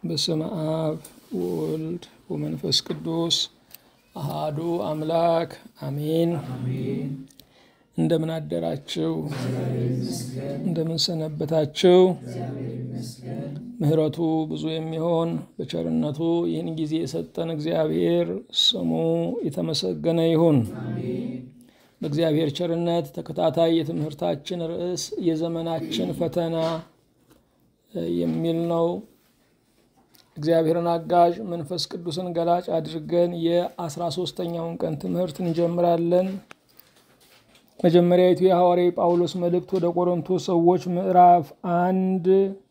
በስመ አብ ወወልድ ወመንፈስ ቅዱስ አሃዱ አምላክ አሜን። እንደምን አደራችሁ? እንደምን ሰነበታችሁ? ምሕረቱ ብዙ የሚሆን በቸርነቱ ይህን ጊዜ የሰጠን እግዚአብሔር ስሙ የተመሰገነ ይሁን። በእግዚአብሔር ቸርነት ተከታታይ የትምህርታችን ርዕስ የዘመናችን ፈተና የሚል ነው። እግዚአብሔርን አጋዥ መንፈስ ቅዱስን ገላጭ አድርገን የአስራ ሶስተኛውን ቀን ትምህርት እንጀምራለን። መጀመሪያዊቱ የሐዋርያ ጳውሎስ መልእክት ወደ ቆሮንቶስ ሰዎች ምዕራፍ አንድ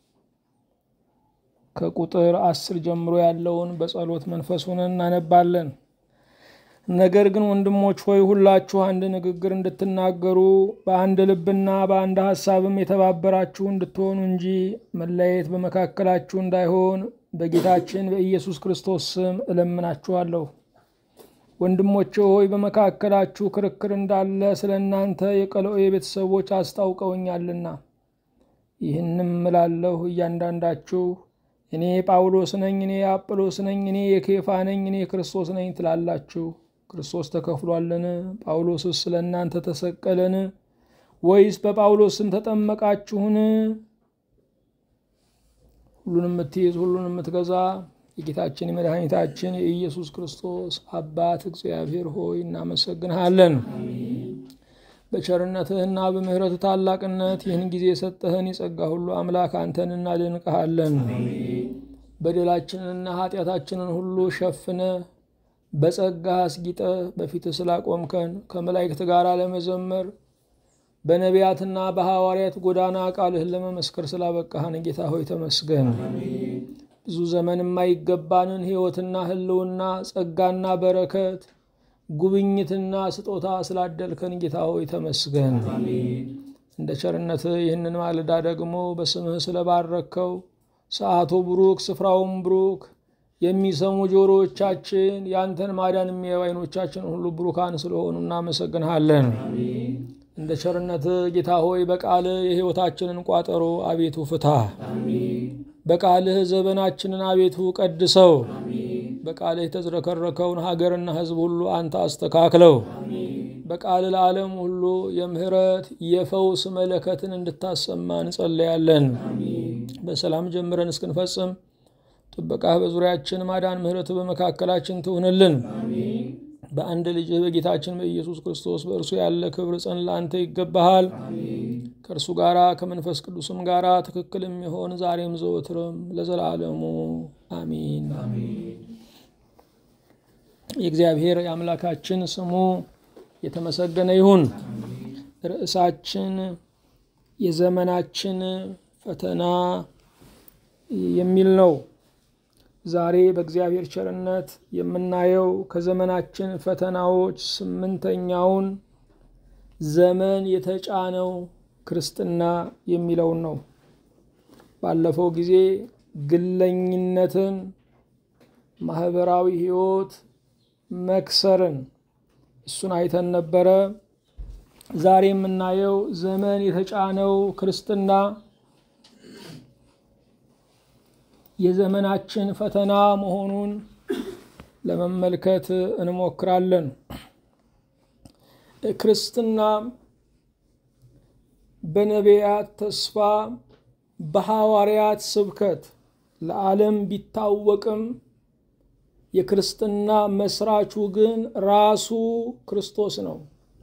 ከቁጥር አስር ጀምሮ ያለውን በጸሎት መንፈስ ሆነን እናነባለን። ነገር ግን ወንድሞች ሆይ ሁላችሁ አንድ ንግግር እንድትናገሩ በአንድ ልብና በአንድ ሐሳብም የተባበራችሁ እንድትሆኑ እንጂ መለያየት በመካከላችሁ እንዳይሆን በጌታችን በኢየሱስ ክርስቶስ ስም እለምናችኋለሁ። ወንድሞቼ ሆይ በመካከላችሁ ክርክር እንዳለ ስለ እናንተ የቀሎኤ ቤተሰቦች አስታውቀውኛልና ይህንም እላለሁ፣ እያንዳንዳችሁ እኔ ጳውሎስ ነኝ፣ እኔ አጵሎስ ነኝ፣ እኔ የኬፋ ነኝ፣ እኔ ክርስቶስ ነኝ ትላላችሁ። ክርስቶስ ተከፍሏልን? ጳውሎስስ ስለ እናንተ ተሰቀለን? ወይስ በጳውሎስ ስም ተጠመቃችሁን? ሁሉንም የምትይዝ ሁሉንም የምትገዛ የጌታችን የመድኃኒታችን የኢየሱስ ክርስቶስ አባት እግዚአብሔር ሆይ እናመሰግንሃለን። በቸርነትህና በምሕረት ታላቅነት ይህን ጊዜ የሰጠህን የጸጋ ሁሉ አምላክ አንተን እናደንቅሃለን። በደላችንንና ኃጢአታችንን ሁሉ ሸፍነ በጸጋ አስጊጠ በፊትህ ስላቆምከን ከመላእክት ጋር ለመዘመር በነቢያትና በሐዋርያት ጎዳና ቃልህን ለመመስከር ስላበቃህን ጌታ ሆይ ተመስገን። ብዙ ዘመን የማይገባንን ሕይወትና ሕልውና ጸጋና በረከት ጉብኝትና ስጦታ ስላደልከን ጌታ ሆይ ተመስገን። እንደ ቸርነትህ ይህንን ማለዳ ደግሞ በስምህ ስለባረከው ሰዓቱ ብሩክ ስፍራውን ብሩክ የሚሰሙ ጆሮዎቻችን ያንተን ማዳን የሚያዩ ዓይኖቻችን ሁሉ ብሩካን ስለሆኑ እናመሰግንሃለን። እንደ ቸርነትህ ጌታ ሆይ በቃልህ የሕይወታችንን ቋጠሮ አቤቱ ፍታ። በቃልህ ዘመናችንን አቤቱ ቀድሰው። በቃልህ የተዝረከረከውን ሀገርና ሕዝብ ሁሉ አንተ አስተካክለው። በቃል ለዓለም ሁሉ የምህረት የፈውስ መለከትን እንድታሰማ እንጸለያለን። በሰላም ጀምረን እስክንፈጽም ጥበቃህ በዙሪያችን ማዳን፣ ምህረት በመካከላችን ትሁንልን። በአንድ ልጅህ በጌታችን በኢየሱስ ክርስቶስ በእርሱ ያለ ክብር ጽን ለአንተ ይገባሃል። ከእርሱ ጋራ ከመንፈስ ቅዱስም ጋራ ትክክል የሚሆን ዛሬም ዘወትርም ለዘላለሙ አሚን። የእግዚአብሔር የአምላካችን ስሙ የተመሰገነ ይሁን። ርዕሳችን የዘመናችን ፈተና የሚል ነው። ዛሬ በእግዚአብሔር ቸርነት የምናየው ከዘመናችን ፈተናዎች ስምንተኛውን ዘመን የተጫነው ክርስትና የሚለውን ነው። ባለፈው ጊዜ ግለኝነትን፣ ማህበራዊ ሕይወት መክሰርን እሱን አይተን ነበረ። ዛሬ የምናየው ዘመን የተጫነው ክርስትና የዘመናችን ፈተና መሆኑን ለመመልከት እንሞክራለን። ክርስትና በነቢያት ተስፋ በሐዋርያት ስብከት ለዓለም ቢታወቅም የክርስትና መስራቹ ግን ራሱ ክርስቶስ ነው።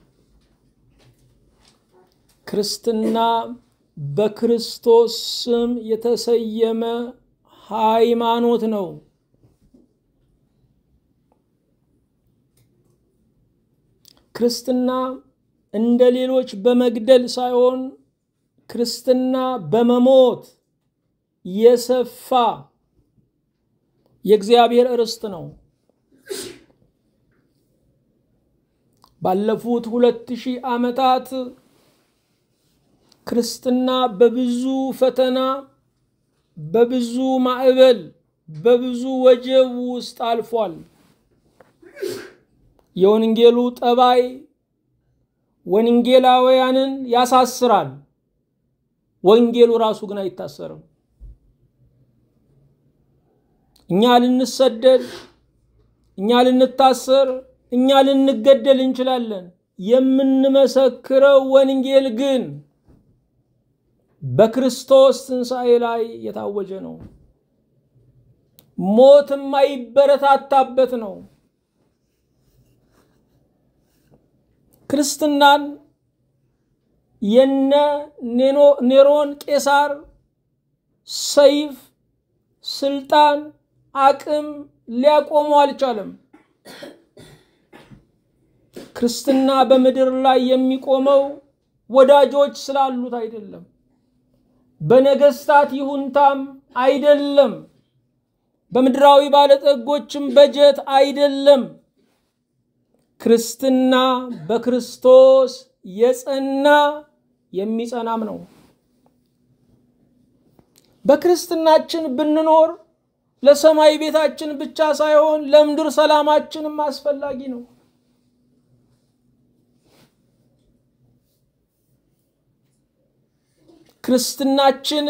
ክርስትና በክርስቶስ ስም የተሰየመ ሃይማኖት ነው። ክርስትና እንደ ሌሎች በመግደል ሳይሆን ክርስትና በመሞት የሰፋ የእግዚአብሔር ርስት ነው። ባለፉት ሁለት ሺህ ዓመታት ክርስትና በብዙ ፈተና፣ በብዙ ማዕበል፣ በብዙ ወጀብ ውስጥ አልፏል። የወንጌሉ ጠባይ ወንጌላውያንን ያሳስራል። ወንጌሉ ራሱ ግን አይታሰርም። እኛ ልንሰደድ፣ እኛ ልንታሰር፣ እኛ ልንገደል እንችላለን። የምንመሰክረው ወንጌል ግን በክርስቶስ ትንሣኤ ላይ የታወጀ ነው። ሞት የማይበረታታበት ነው። ክርስትናን የነ ኔሮን ቄሳር ሰይፍ፣ ስልጣን፣ አቅም ሊያቆሙ አልቻለም። ክርስትና በምድር ላይ የሚቆመው ወዳጆች ስላሉት አይደለም፣ በነገስታት ይሁንታም አይደለም፣ በምድራዊ ባለጠጎችም በጀት አይደለም። ክርስትና በክርስቶስ የጸና የሚጸናም ነው። በክርስትናችን ብንኖር ለሰማይ ቤታችን ብቻ ሳይሆን ለምድር ሰላማችንም አስፈላጊ ነው። ክርስትናችን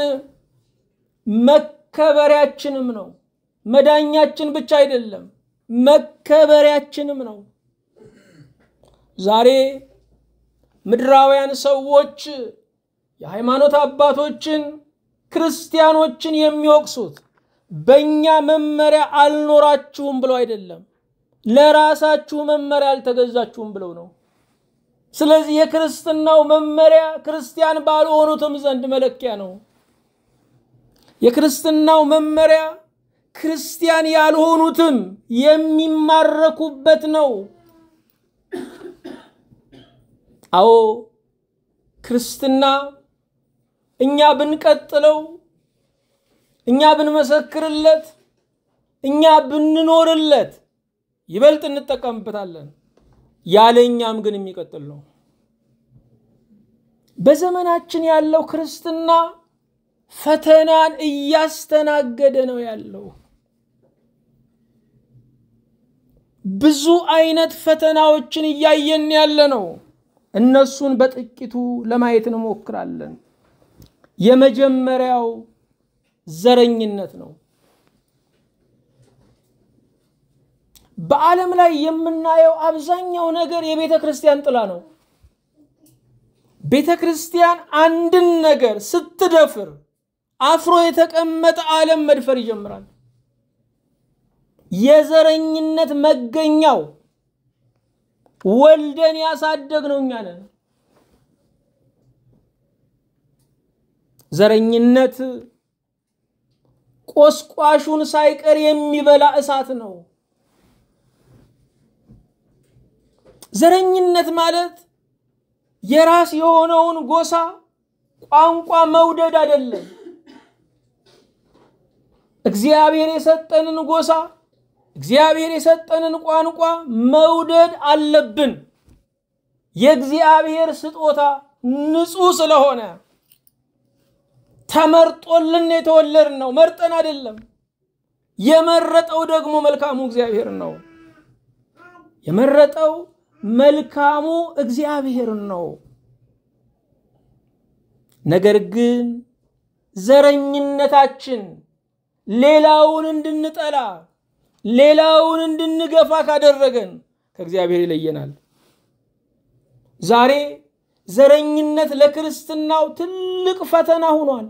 መከበሪያችንም ነው። መዳኛችን ብቻ አይደለም፣ መከበሪያችንም ነው። ዛሬ ምድራውያን ሰዎች የሃይማኖት አባቶችን ክርስቲያኖችን የሚወቅሱት በእኛ መመሪያ አልኖራችሁም ብለው አይደለም፣ ለራሳችሁ መመሪያ አልተገዛችሁም ብለው ነው። ስለዚህ የክርስትናው መመሪያ ክርስቲያን ባልሆኑትም ዘንድ መለኪያ ነው። የክርስትናው መመሪያ ክርስቲያን ያልሆኑትም የሚማረኩበት ነው። አዎ ክርስትና እኛ ብንቀጥለው፣ እኛ ብንመሰክርለት፣ እኛ ብንኖርለት ይበልጥ እንጠቀምበታለን። ያለ እኛም ግን የሚቀጥል ነው። በዘመናችን ያለው ክርስትና ፈተናን እያስተናገደ ነው ያለው። ብዙ አይነት ፈተናዎችን እያየን ያለ ነው። እነሱን በጥቂቱ ለማየት እንሞክራለን። የመጀመሪያው ዘረኝነት ነው። በዓለም ላይ የምናየው አብዛኛው ነገር የቤተ ክርስቲያን ጥላ ነው። ቤተ ክርስቲያን አንድን ነገር ስትደፍር አፍሮ የተቀመጠ ዓለም መድፈር ይጀምራል። የዘረኝነት መገኛው ወልደን ያሳደግ ነው እኛ ነን። ዘረኝነት ቆስቋሹን ሳይቀር የሚበላ እሳት ነው። ዘረኝነት ማለት የራስ የሆነውን ጎሳ ቋንቋ መውደድ አይደለም። እግዚአብሔር የሰጠንን ጎሳ እግዚአብሔር የሰጠንን ቋንቋ መውደድ አለብን። የእግዚአብሔር ስጦታ ንጹሕ ስለሆነ ተመርጦልን የተወለድ ነው። መርጠን አይደለም። የመረጠው ደግሞ መልካሙ እግዚአብሔር ነው። የመረጠው መልካሙ እግዚአብሔር ነው። ነገር ግን ዘረኝነታችን ሌላውን እንድንጠላ ሌላውን እንድንገፋ ካደረገን ከእግዚአብሔር ይለየናል። ዛሬ ዘረኝነት ለክርስትናው ትልቅ ፈተና ሆኗል።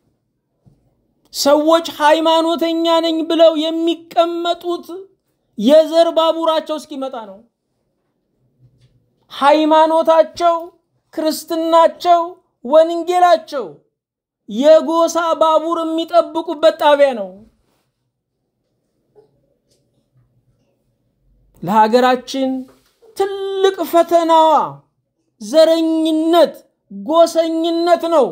ሰዎች ሃይማኖተኛ ነኝ ብለው የሚቀመጡት የዘር ባቡራቸው እስኪመጣ ነው። ሃይማኖታቸው፣ ክርስትናቸው፣ ወንጌላቸው የጎሳ ባቡር የሚጠብቁበት ጣቢያ ነው። ለሀገራችን ትልቅ ፈተናዋ ዘረኝነት፣ ጎሰኝነት ነው።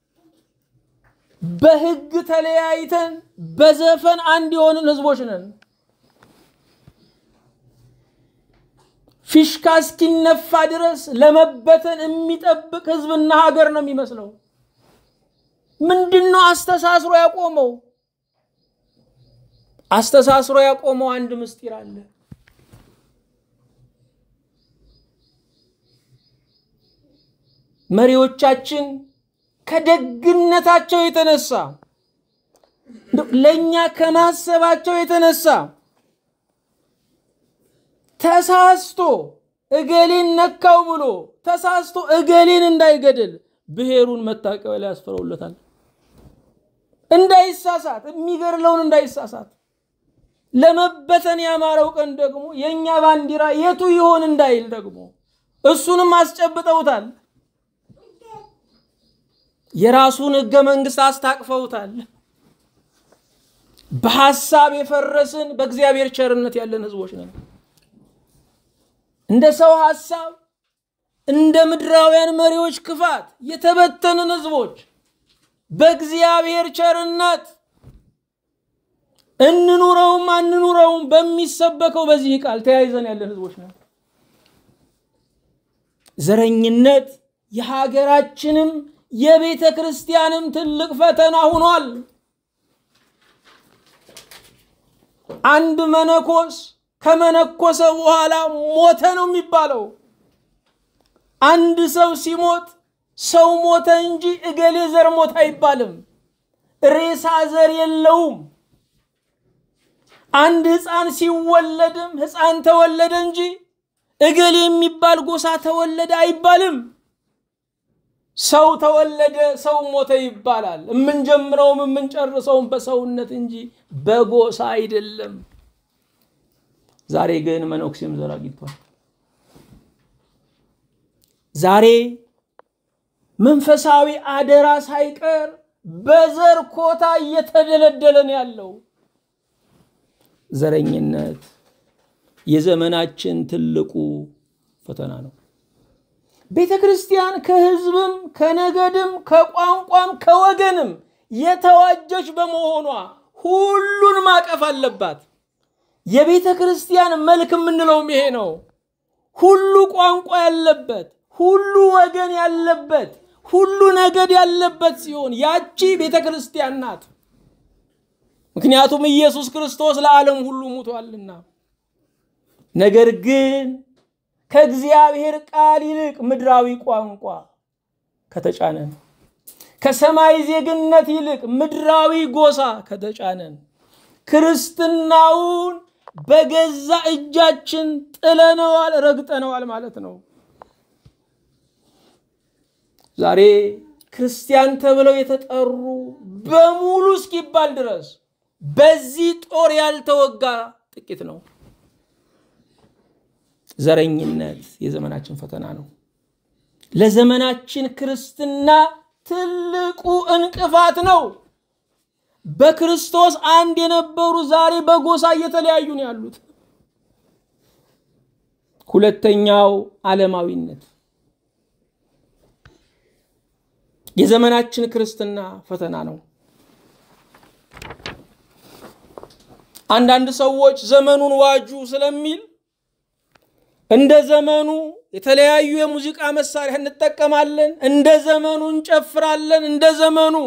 በሕግ ተለያይተን በዘፈን አንድ የሆንን ህዝቦች ነን። ፊሽካ እስኪነፋ ድረስ ለመበተን የሚጠብቅ ህዝብና ሀገር ነው የሚመስለው። ምንድን ነው አስተሳስሮ ያቆመው? አስተሳስሮ ያቆመው አንድ ምስጢር አለ። መሪዎቻችን ከደግነታቸው የተነሳ ለእኛ ከማሰባቸው የተነሳ ተሳስቶ እገሌን ነካው ብሎ ተሳስቶ እገሌን እንዳይገድል ብሔሩን መታቀቢያ ላይ ያስፈረውለታል። እንዳይሳሳት የሚገድለውን እንዳይሳሳት ለመበተን ያማረው ቀን ደግሞ የእኛ ባንዲራ የቱ ይሆን እንዳይል ደግሞ እሱንም አስጨብጠውታል። የራሱን ህገ መንግስት አስታቅፈውታል። በሐሳብ የፈረስን በእግዚአብሔር ቸርነት ያለን ህዝቦች ነን። እንደ ሰው ሐሳብ እንደ ምድራውያን መሪዎች ክፋት የተበተንን ህዝቦች በእግዚአብሔር ቸርነት እንኑረውም አንኑረውም በሚሰበከው በዚህ ቃል ተያይዘን ያለን ህዝቦች ነን። ዘረኝነት የሀገራችንም የቤተ ክርስቲያንም ትልቅ ፈተና ሆኗል። አንድ መነኮስ ከመነኮሰ በኋላ ሞተ ነው የሚባለው። አንድ ሰው ሲሞት ሰው ሞተ እንጂ እገሌ ዘር ሞት አይባልም። ሬሳ ዘር የለውም። አንድ ህፃን ሲወለድም ህፃን ተወለደ እንጂ እገሌ የሚባል ጎሳ ተወለደ አይባልም። ሰው ተወለደ፣ ሰው ሞተ ይባላል። የምንጀምረውም የምንጨርሰውም በሰውነት እንጂ በጎሳ አይደለም። ዛሬ ግን መነኩሴም ዘር አግኝቷል። ዛሬ መንፈሳዊ አደራ ሳይቀር በዘር ኮታ እየተደለደለ ነው ያለው። ዘረኝነት የዘመናችን ትልቁ ፈተና ነው። ቤተ ክርስቲያን ከህዝብም ከነገድም ከቋንቋም ከወገንም የተዋጀች በመሆኗ ሁሉን ማቀፍ አለባት። የቤተ ክርስቲያን መልክ የምንለውም ይሄ ነው። ሁሉ ቋንቋ ያለበት፣ ሁሉ ወገን ያለበት፣ ሁሉ ነገድ ያለበት ሲሆን ያቺ ቤተ ክርስቲያን ናት። ምክንያቱም ኢየሱስ ክርስቶስ ለዓለም ሁሉ ሙቷልና። ነገር ግን ከእግዚአብሔር ቃል ይልቅ ምድራዊ ቋንቋ ከተጫነን፣ ከሰማይ ዜግነት ይልቅ ምድራዊ ጎሳ ከተጫነን ክርስትናውን በገዛ እጃችን ጥለነዋል፣ ረግጠነዋል ማለት ነው። ዛሬ ክርስቲያን ተብለው የተጠሩ በሙሉ እስኪባል ድረስ በዚህ ጦር ያልተወጋ ጥቂት ነው። ዘረኝነት የዘመናችን ፈተና ነው። ለዘመናችን ክርስትና ትልቁ እንቅፋት ነው። በክርስቶስ አንድ የነበሩ ዛሬ በጎሳ እየተለያዩ ነው ያሉት። ሁለተኛው ዓለማዊነት የዘመናችን ክርስትና ፈተና ነው። አንዳንድ ሰዎች ዘመኑን ዋጁ ስለሚል እንደ ዘመኑ የተለያዩ የሙዚቃ መሳሪያ እንጠቀማለን፣ እንደ ዘመኑ እንጨፍራለን፣ እንደ ዘመኑ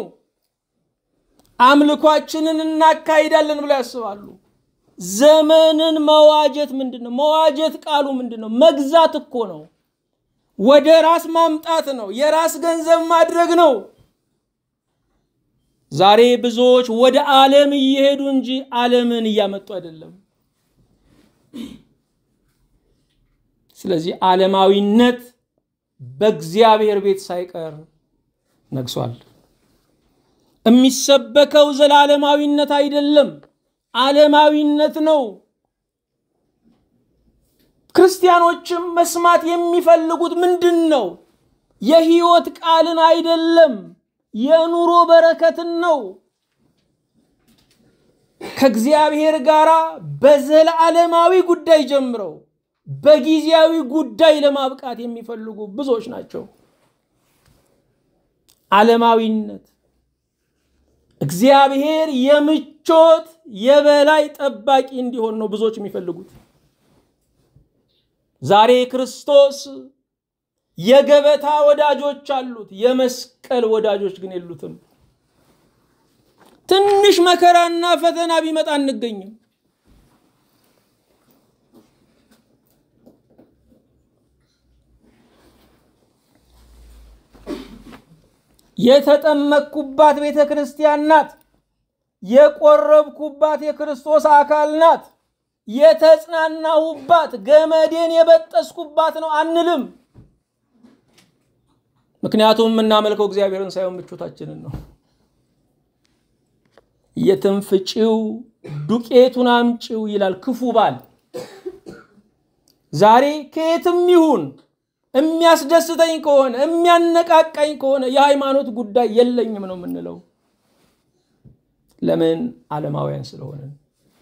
አምልኳችንን እናካሂዳለን ብለው ያስባሉ። ዘመንን መዋጀት ምንድን ነው? መዋጀት ቃሉ ምንድን ነው? መግዛት እኮ ነው። ወደ ራስ ማምጣት ነው። የራስ ገንዘብ ማድረግ ነው። ዛሬ ብዙዎች ወደ ዓለም እየሄዱ እንጂ ዓለምን እያመጡ አይደለም። ስለዚህ ዓለማዊነት በእግዚአብሔር ቤት ሳይቀር ነግሷል። የሚሰበከው ዘላለማዊነት አይደለም፣ ዓለማዊነት ነው። ክርስቲያኖችም መስማት የሚፈልጉት ምንድን ነው? የህይወት ቃልን አይደለም፣ የኑሮ በረከትን ነው። ከእግዚአብሔር ጋር በዘላለማዊ ጉዳይ ጀምረው በጊዜያዊ ጉዳይ ለማብቃት የሚፈልጉ ብዙዎች ናቸው። ዓለማዊነት እግዚአብሔር የምቾት የበላይ ጠባቂ እንዲሆን ነው ብዙዎች የሚፈልጉት። ዛሬ ክርስቶስ የገበታ ወዳጆች አሉት፣ የመስቀል ወዳጆች ግን የሉትም። ትንሽ መከራና ፈተና ቢመጣ አንገኝም። የተጠመቅኩባት ቤተ ክርስቲያን ናት። የቆረብኩባት የክርስቶስ አካል ናት፣ የተጽናናሁባት ገመዴን የበጠስኩባት ነው አንልም። ምክንያቱም የምናመልከው እግዚአብሔርን ሳይሆን ምቾታችንን ነው። የትም ፍጪው ዱቄቱን አምጪው ይላል ክፉ ባል። ዛሬ ከየትም ይሁን የሚያስደስተኝ ከሆነ የሚያነቃቃኝ ከሆነ የሃይማኖት ጉዳይ የለኝም ነው የምንለው። ለምን? ዓለማውያን ስለሆንን።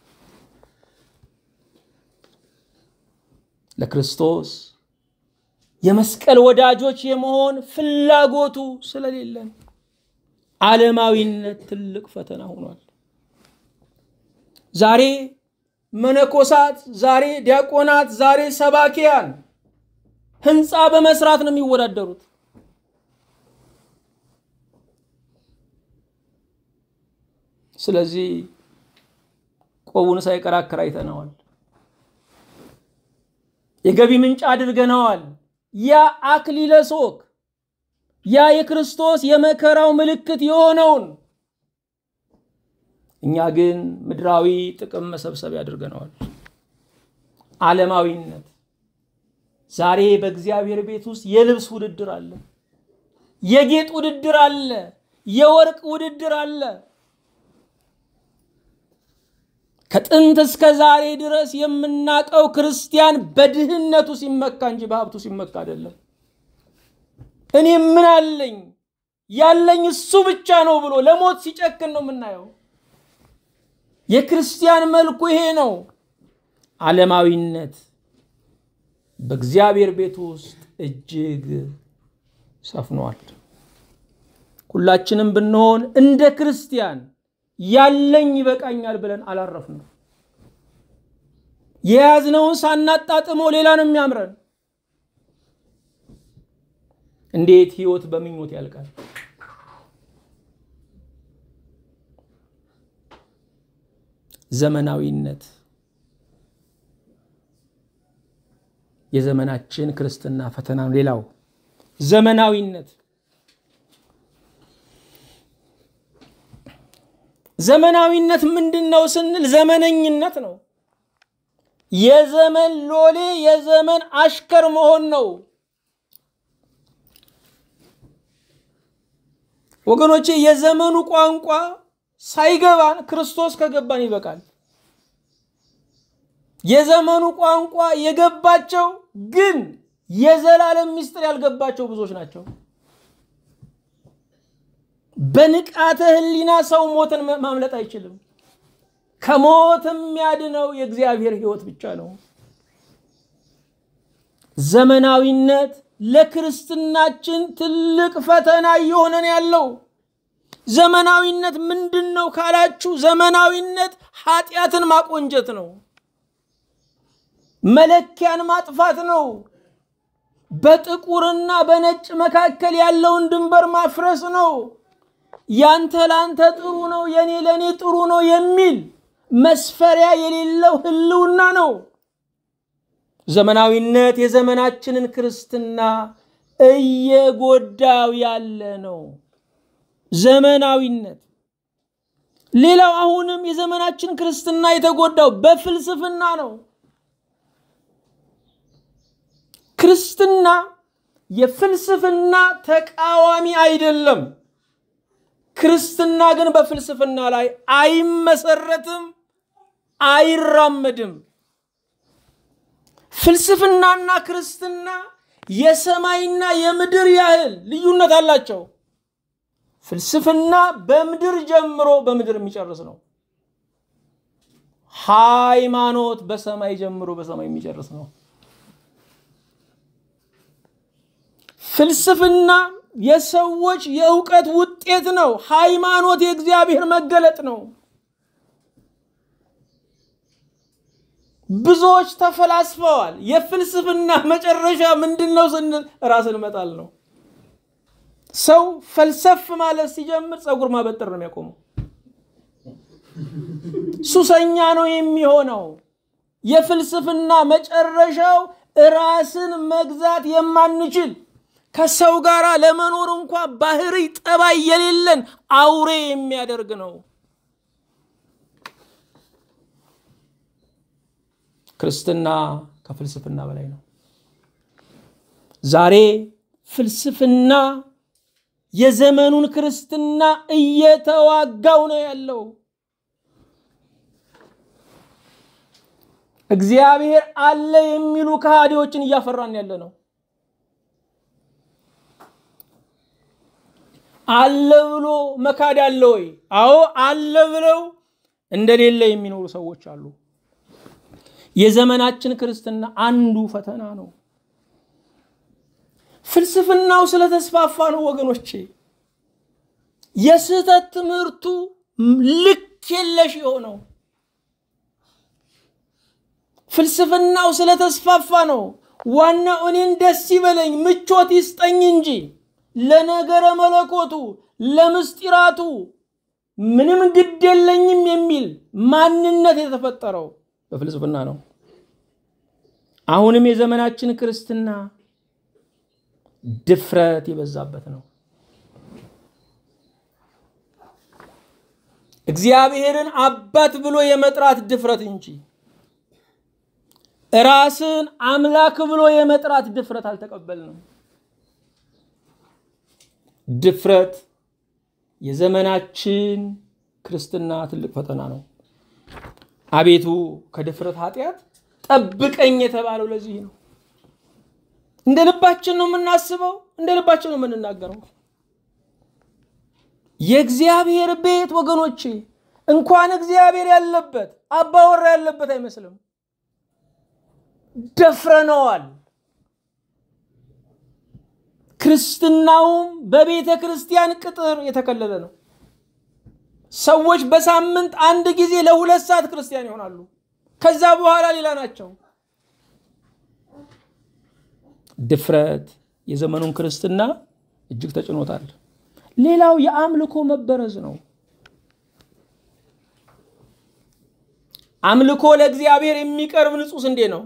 ለክርስቶስ የመስቀል ወዳጆች የመሆን ፍላጎቱ ስለሌለን ዓለማዊነት ትልቅ ፈተና ሆኗል። ዛሬ መነኮሳት፣ ዛሬ ዲያቆናት፣ ዛሬ ሰባኪያን ህንፃ በመስራት ነው የሚወዳደሩት። ስለዚህ ቆቡን ሳይቀር አከራይተነዋል። የገቢ ምንጭ አድርገነዋል። ያ አክሊለ ሦክ ያ የክርስቶስ የመከራው ምልክት የሆነውን እኛ ግን ምድራዊ ጥቅም መሰብሰቢያ አድርገነዋል። ዓለማዊነት ዛሬ በእግዚአብሔር ቤት ውስጥ የልብስ ውድድር አለ፣ የጌጥ ውድድር አለ፣ የወርቅ ውድድር አለ። ከጥንት እስከ ዛሬ ድረስ የምናውቀው ክርስቲያን በድህነቱ ሲመካ እንጂ በሀብቱ ሲመካ አይደለም። እኔ ምን አለኝ ያለኝ እሱ ብቻ ነው ብሎ ለሞት ሲጨክን ነው የምናየው። የክርስቲያን መልኩ ይሄ ነው። ዓለማዊነት በእግዚአብሔር ቤት ውስጥ እጅግ ሰፍኗል። ሁላችንም ብንሆን እንደ ክርስቲያን ያለኝ ይበቃኛል ብለን አላረፍንም። የያዝነውን ሳናጣጥመው ሌላ ነው የሚያምረን። እንዴት ህይወት በምኞት ያልቃል? ዘመናዊነት የዘመናችን ክርስትና ፈተና ነው። ሌላው ዘመናዊነት ዘመናዊነት ምንድን ነው ስንል ዘመነኝነት ነው። የዘመን ሎሌ የዘመን አሽከር መሆን ነው። ወገኖቼ የዘመኑ ቋንቋ ሳይገባን ክርስቶስ ከገባን ይበቃል። የዘመኑ ቋንቋ የገባቸው ግን የዘላለም ምስጢር ያልገባቸው ብዙዎች ናቸው። በንቃተ ህሊና ሰው ሞትን ማምለጥ አይችልም። ከሞት የሚያድነው የእግዚአብሔር ሕይወት ብቻ ነው። ዘመናዊነት ለክርስትናችን ትልቅ ፈተና እየሆነን ያለው ዘመናዊነት ምንድን ነው ካላችሁ፣ ዘመናዊነት ኃጢአትን ማቆንጀት ነው። መለኪያን ማጥፋት ነው። በጥቁርና በነጭ መካከል ያለውን ድንበር ማፍረስ ነው። ያንተ ላንተ ጥሩ ነው፣ የኔ ለእኔ ጥሩ ነው የሚል መስፈሪያ የሌለው ህልውና ነው። ዘመናዊነት የዘመናችንን ክርስትና እየጎዳው ያለ ነው። ዘመናዊነት ሌላው አሁንም የዘመናችን ክርስትና የተጎዳው በፍልስፍና ነው። ክርስትና የፍልስፍና ተቃዋሚ አይደለም። ክርስትና ግን በፍልስፍና ላይ አይመሰረትም፣ አይራመድም። ፍልስፍናና ክርስትና የሰማይና የምድር ያህል ልዩነት አላቸው። ፍልስፍና በምድር ጀምሮ በምድር የሚጨርስ ነው። ሃይማኖት በሰማይ ጀምሮ በሰማይ የሚጨርስ ነው። ፍልስፍና የሰዎች የእውቀት ውጤት ነው። ሃይማኖት የእግዚአብሔር መገለጥ ነው። ብዙዎች ተፈላስፈዋል። የፍልስፍና መጨረሻ ምንድን ነው ስንል ራስን መጣል ነው። ሰው ፈልሰፍ ማለት ሲጀምር ፀጉር ማበጠር ነው የሚያቆመው። ሱሰኛ ነው የሚሆነው። የፍልስፍና መጨረሻው ራስን መግዛት የማንችል ከሰው ጋር ለመኖር እንኳ ባህሪ ጠባይ የሌለን አውሬ የሚያደርግ ነው። ክርስትና ከፍልስፍና በላይ ነው። ዛሬ ፍልስፍና የዘመኑን ክርስትና እየተዋጋው ነው ያለው። እግዚአብሔር አለ የሚሉ ከሃዲዎችን እያፈራን ያለ ነው። አለ ብሎ መካድ አለ ወይ? አዎ አለ ብለው እንደሌለ የሚኖሩ ሰዎች አሉ። የዘመናችን ክርስትና አንዱ ፈተና ነው። ፍልስፍናው ስለተስፋፋ ነው ወገኖቼ። የስህተት ትምህርቱ ልክ የለሽ የሆነው ፍልስፍናው ስለተስፋፋ ነው። ዋናው እኔን ደስ ይበለኝ ምቾት ይስጠኝ እንጂ ለነገረ መለኮቱ ለምስጢራቱ ምንም ግድ የለኝም የሚል ማንነት የተፈጠረው በፍልስፍና ነው። አሁንም የዘመናችን ክርስትና ድፍረት የበዛበት ነው። እግዚአብሔርን አባት ብሎ የመጥራት ድፍረት እንጂ ራስን አምላክ ብሎ የመጥራት ድፍረት አልተቀበልንም። ድፍረት የዘመናችን ክርስትና ትልቅ ፈተና ነው። አቤቱ ከድፍረት ኃጢአት ጠብቀኝ የተባለው ለዚህ ነው። እንደ ልባችን ነው የምናስበው፣ እንደ ልባችን ነው የምንናገረው። የእግዚአብሔር ቤት ወገኖቼ እንኳን እግዚአብሔር ያለበት አባወራ ያለበት አይመስልም። ደፍረነዋል። ክርስትናውም በቤተ ክርስቲያን ቅጥር የተከለለ ነው። ሰዎች በሳምንት አንድ ጊዜ ለሁለት ሰዓት ክርስቲያን ይሆናሉ። ከዛ በኋላ ሌላ ናቸው። ድፍረት የዘመኑን ክርስትና እጅግ ተጭኖታል። ሌላው የአምልኮ መበረዝ ነው። አምልኮ ለእግዚአብሔር የሚቀርብ ንጹሕ ስንዴ ነው።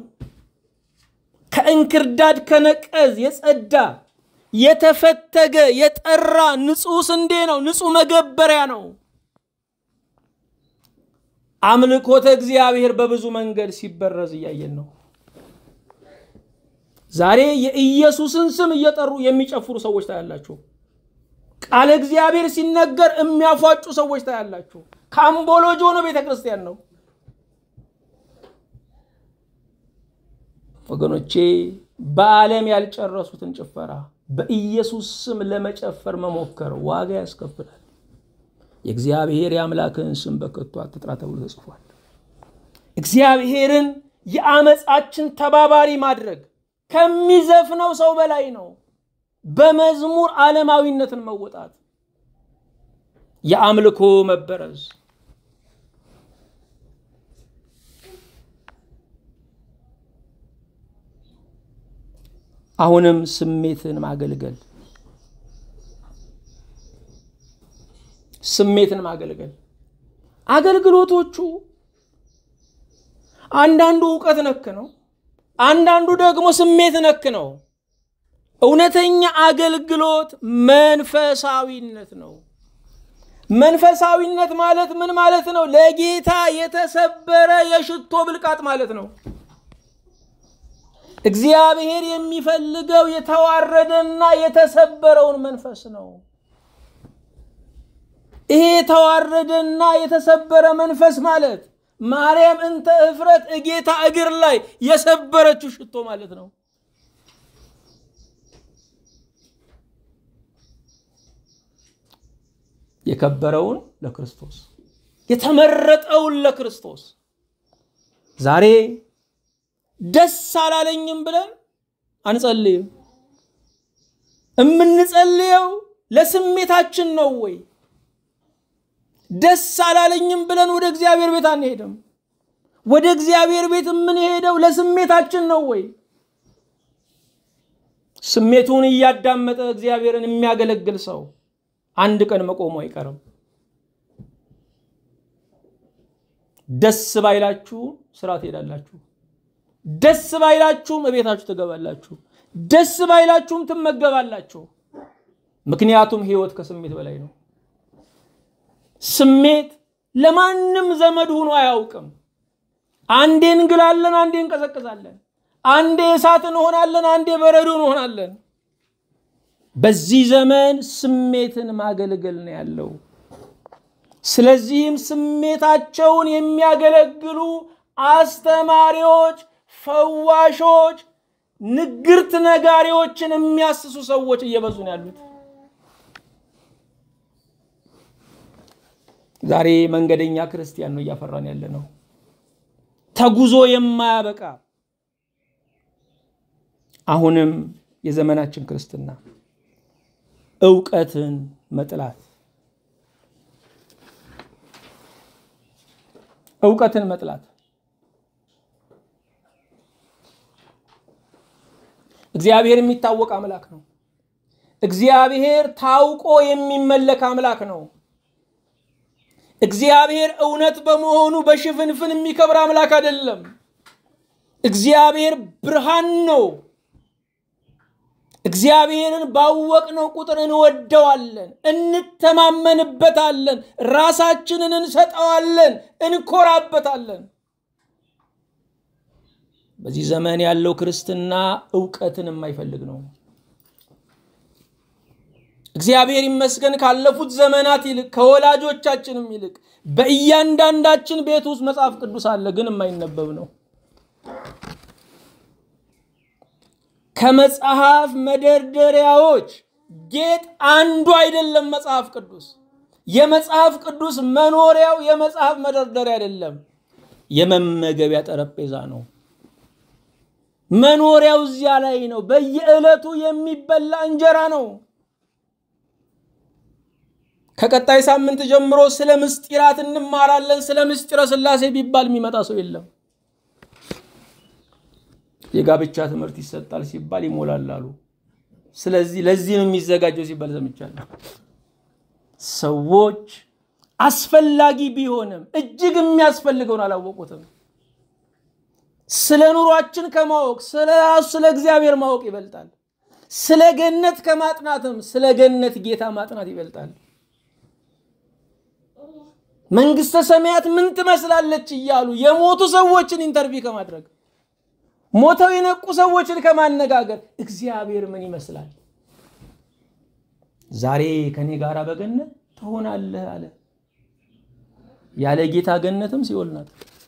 ከእንክርዳድ ከነቀዝ የጸዳ የተፈተገ የጠራ ንጹሕ ስንዴ ነው። ንጹሕ መገበሪያ ነው። አምልኮተ እግዚአብሔር በብዙ መንገድ ሲበረዝ እያየን ነው። ዛሬ የኢየሱስን ስም እየጠሩ የሚጨፍሩ ሰዎች ታያላችሁ። ቃለ እግዚአብሔር ሲነገር የሚያፏጩ ሰዎች ታያላችሁ። ከአምቦሎጆ ነው ቤተ ክርስቲያን ነው። ወገኖቼ በዓለም ያልጨረሱትን ጭፈራ በኢየሱስ ስም ለመጨፈር መሞከር ዋጋ ያስከፍላል። የእግዚአብሔር የአምላክህን ስም በከቱ አትጥራ ተብሎ ተጽፏል። እግዚአብሔርን የአመፃችን ተባባሪ ማድረግ ከሚዘፍነው ሰው በላይ ነው። በመዝሙር ዓለማዊነትን መወጣት፣ የአምልኮ መበረዝ አሁንም ስሜትን ማገልገል ስሜትን ማገልገል አገልግሎቶቹ አንዳንዱ እውቀት ነክ ነው፣ አንዳንዱ ደግሞ ስሜት ነክ ነው። እውነተኛ አገልግሎት መንፈሳዊነት ነው። መንፈሳዊነት ማለት ምን ማለት ነው? ለጌታ የተሰበረ የሽቶ ብልቃጥ ማለት ነው። እግዚአብሔር የሚፈልገው የተዋረደና የተሰበረውን መንፈስ ነው። ይሄ የተዋረደና የተሰበረ መንፈስ ማለት ማርያም እንተ እፍረት እጌታ እግር ላይ የሰበረችው ሽቶ ማለት ነው። የከበረውን ለክርስቶስ የተመረጠውን ለክርስቶስ ዛሬ ደስ አላለኝም ብለን አንጸልይም። የምንጸልየው ለስሜታችን ነው ወይ? ደስ አላለኝም ብለን ወደ እግዚአብሔር ቤት አንሄድም። ወደ እግዚአብሔር ቤት የምንሄደው ለስሜታችን ነው ወይ? ስሜቱን እያዳመጠ እግዚአብሔርን የሚያገለግል ሰው አንድ ቀን መቆሙ አይቀርም። ደስ ባይላችሁ ስራ ትሄዳላችሁ። ደስ ባይላችሁም እቤታችሁ ትገባላችሁ። ደስ ባይላችሁም ትመገባላችሁ። ምክንያቱም ህይወት ከስሜት በላይ ነው። ስሜት ለማንም ዘመድ ሆኖ አያውቅም። አንዴ እንግላለን፣ አንዴ እንቀዘቅዛለን፣ አንዴ እሳት እንሆናለን፣ አንዴ በረዶ እንሆናለን። በዚህ ዘመን ስሜትን ማገልገል ነው ያለው። ስለዚህም ስሜታቸውን የሚያገለግሉ አስተማሪዎች፣ ፈዋሾች፣ ንግርት ነጋሪዎችን የሚያስሱ ሰዎች እየበዙ ነው ያሉት። ዛሬ መንገደኛ ክርስቲያን ነው እያፈራን ያለ ነው። ተጉዞ የማያበቃ አሁንም የዘመናችን ክርስትና እውቀትን መጥላት እውቀትን መጥላት እግዚአብሔር የሚታወቅ አምላክ ነው። እግዚአብሔር ታውቆ የሚመለክ አምላክ ነው። እግዚአብሔር እውነት በመሆኑ በሽፍንፍን የሚከብር አምላክ አይደለም። እግዚአብሔር ብርሃን ነው። እግዚአብሔርን ባወቅነው ቁጥር እንወደዋለን፣ እንተማመንበታለን፣ ራሳችንን እንሰጠዋለን፣ እንኮራበታለን። በዚህ ዘመን ያለው ክርስትና እውቀትን የማይፈልግ ነው። እግዚአብሔር ይመስገን ካለፉት ዘመናት ይልቅ ከወላጆቻችንም ይልቅ በእያንዳንዳችን ቤት ውስጥ መጽሐፍ ቅዱስ አለ፣ ግን የማይነበብ ነው። ከመጽሐፍ መደርደሪያዎች ጌጥ አንዱ አይደለም መጽሐፍ ቅዱስ። የመጽሐፍ ቅዱስ መኖሪያው የመጽሐፍ መደርደሪያ አይደለም፣ የመመገቢያ ጠረጴዛ ነው። መኖሪያው እዚያ ላይ ነው። በየዕለቱ የሚበላ እንጀራ ነው። ከቀጣይ ሳምንት ጀምሮ ስለ ምስጢራት እንማራለን። ስለ ምስጢረ ሥላሴ ቢባል የሚመጣ ሰው የለም። የጋብቻ ትምህርት ይሰጣል ሲባል ይሞላላሉ። ስለዚህ ለዚህ ነው የሚዘጋጀው ሲባል ሰምቻለሁ። ሰዎች አስፈላጊ ቢሆንም እጅግ የሚያስፈልገውን አላወቁትም። ስለ ኑሯችን ከማወቅ ስለ ራሱ ስለ እግዚአብሔር ማወቅ ይበልጣል። ስለ ገነት ከማጥናትም ስለ ገነት ጌታ ማጥናት ይበልጣል። መንግስተ ሰማያት ምን ትመስላለች እያሉ የሞቱ ሰዎችን ኢንተርቪው ከማድረግ ሞተው የነቁ ሰዎችን ከማነጋገር እግዚአብሔር ምን ይመስላል ዛሬ ከኔ ጋር በገነት ትሆናለህ አለ። ያለ ጌታ ገነትም ሲኦል ናት።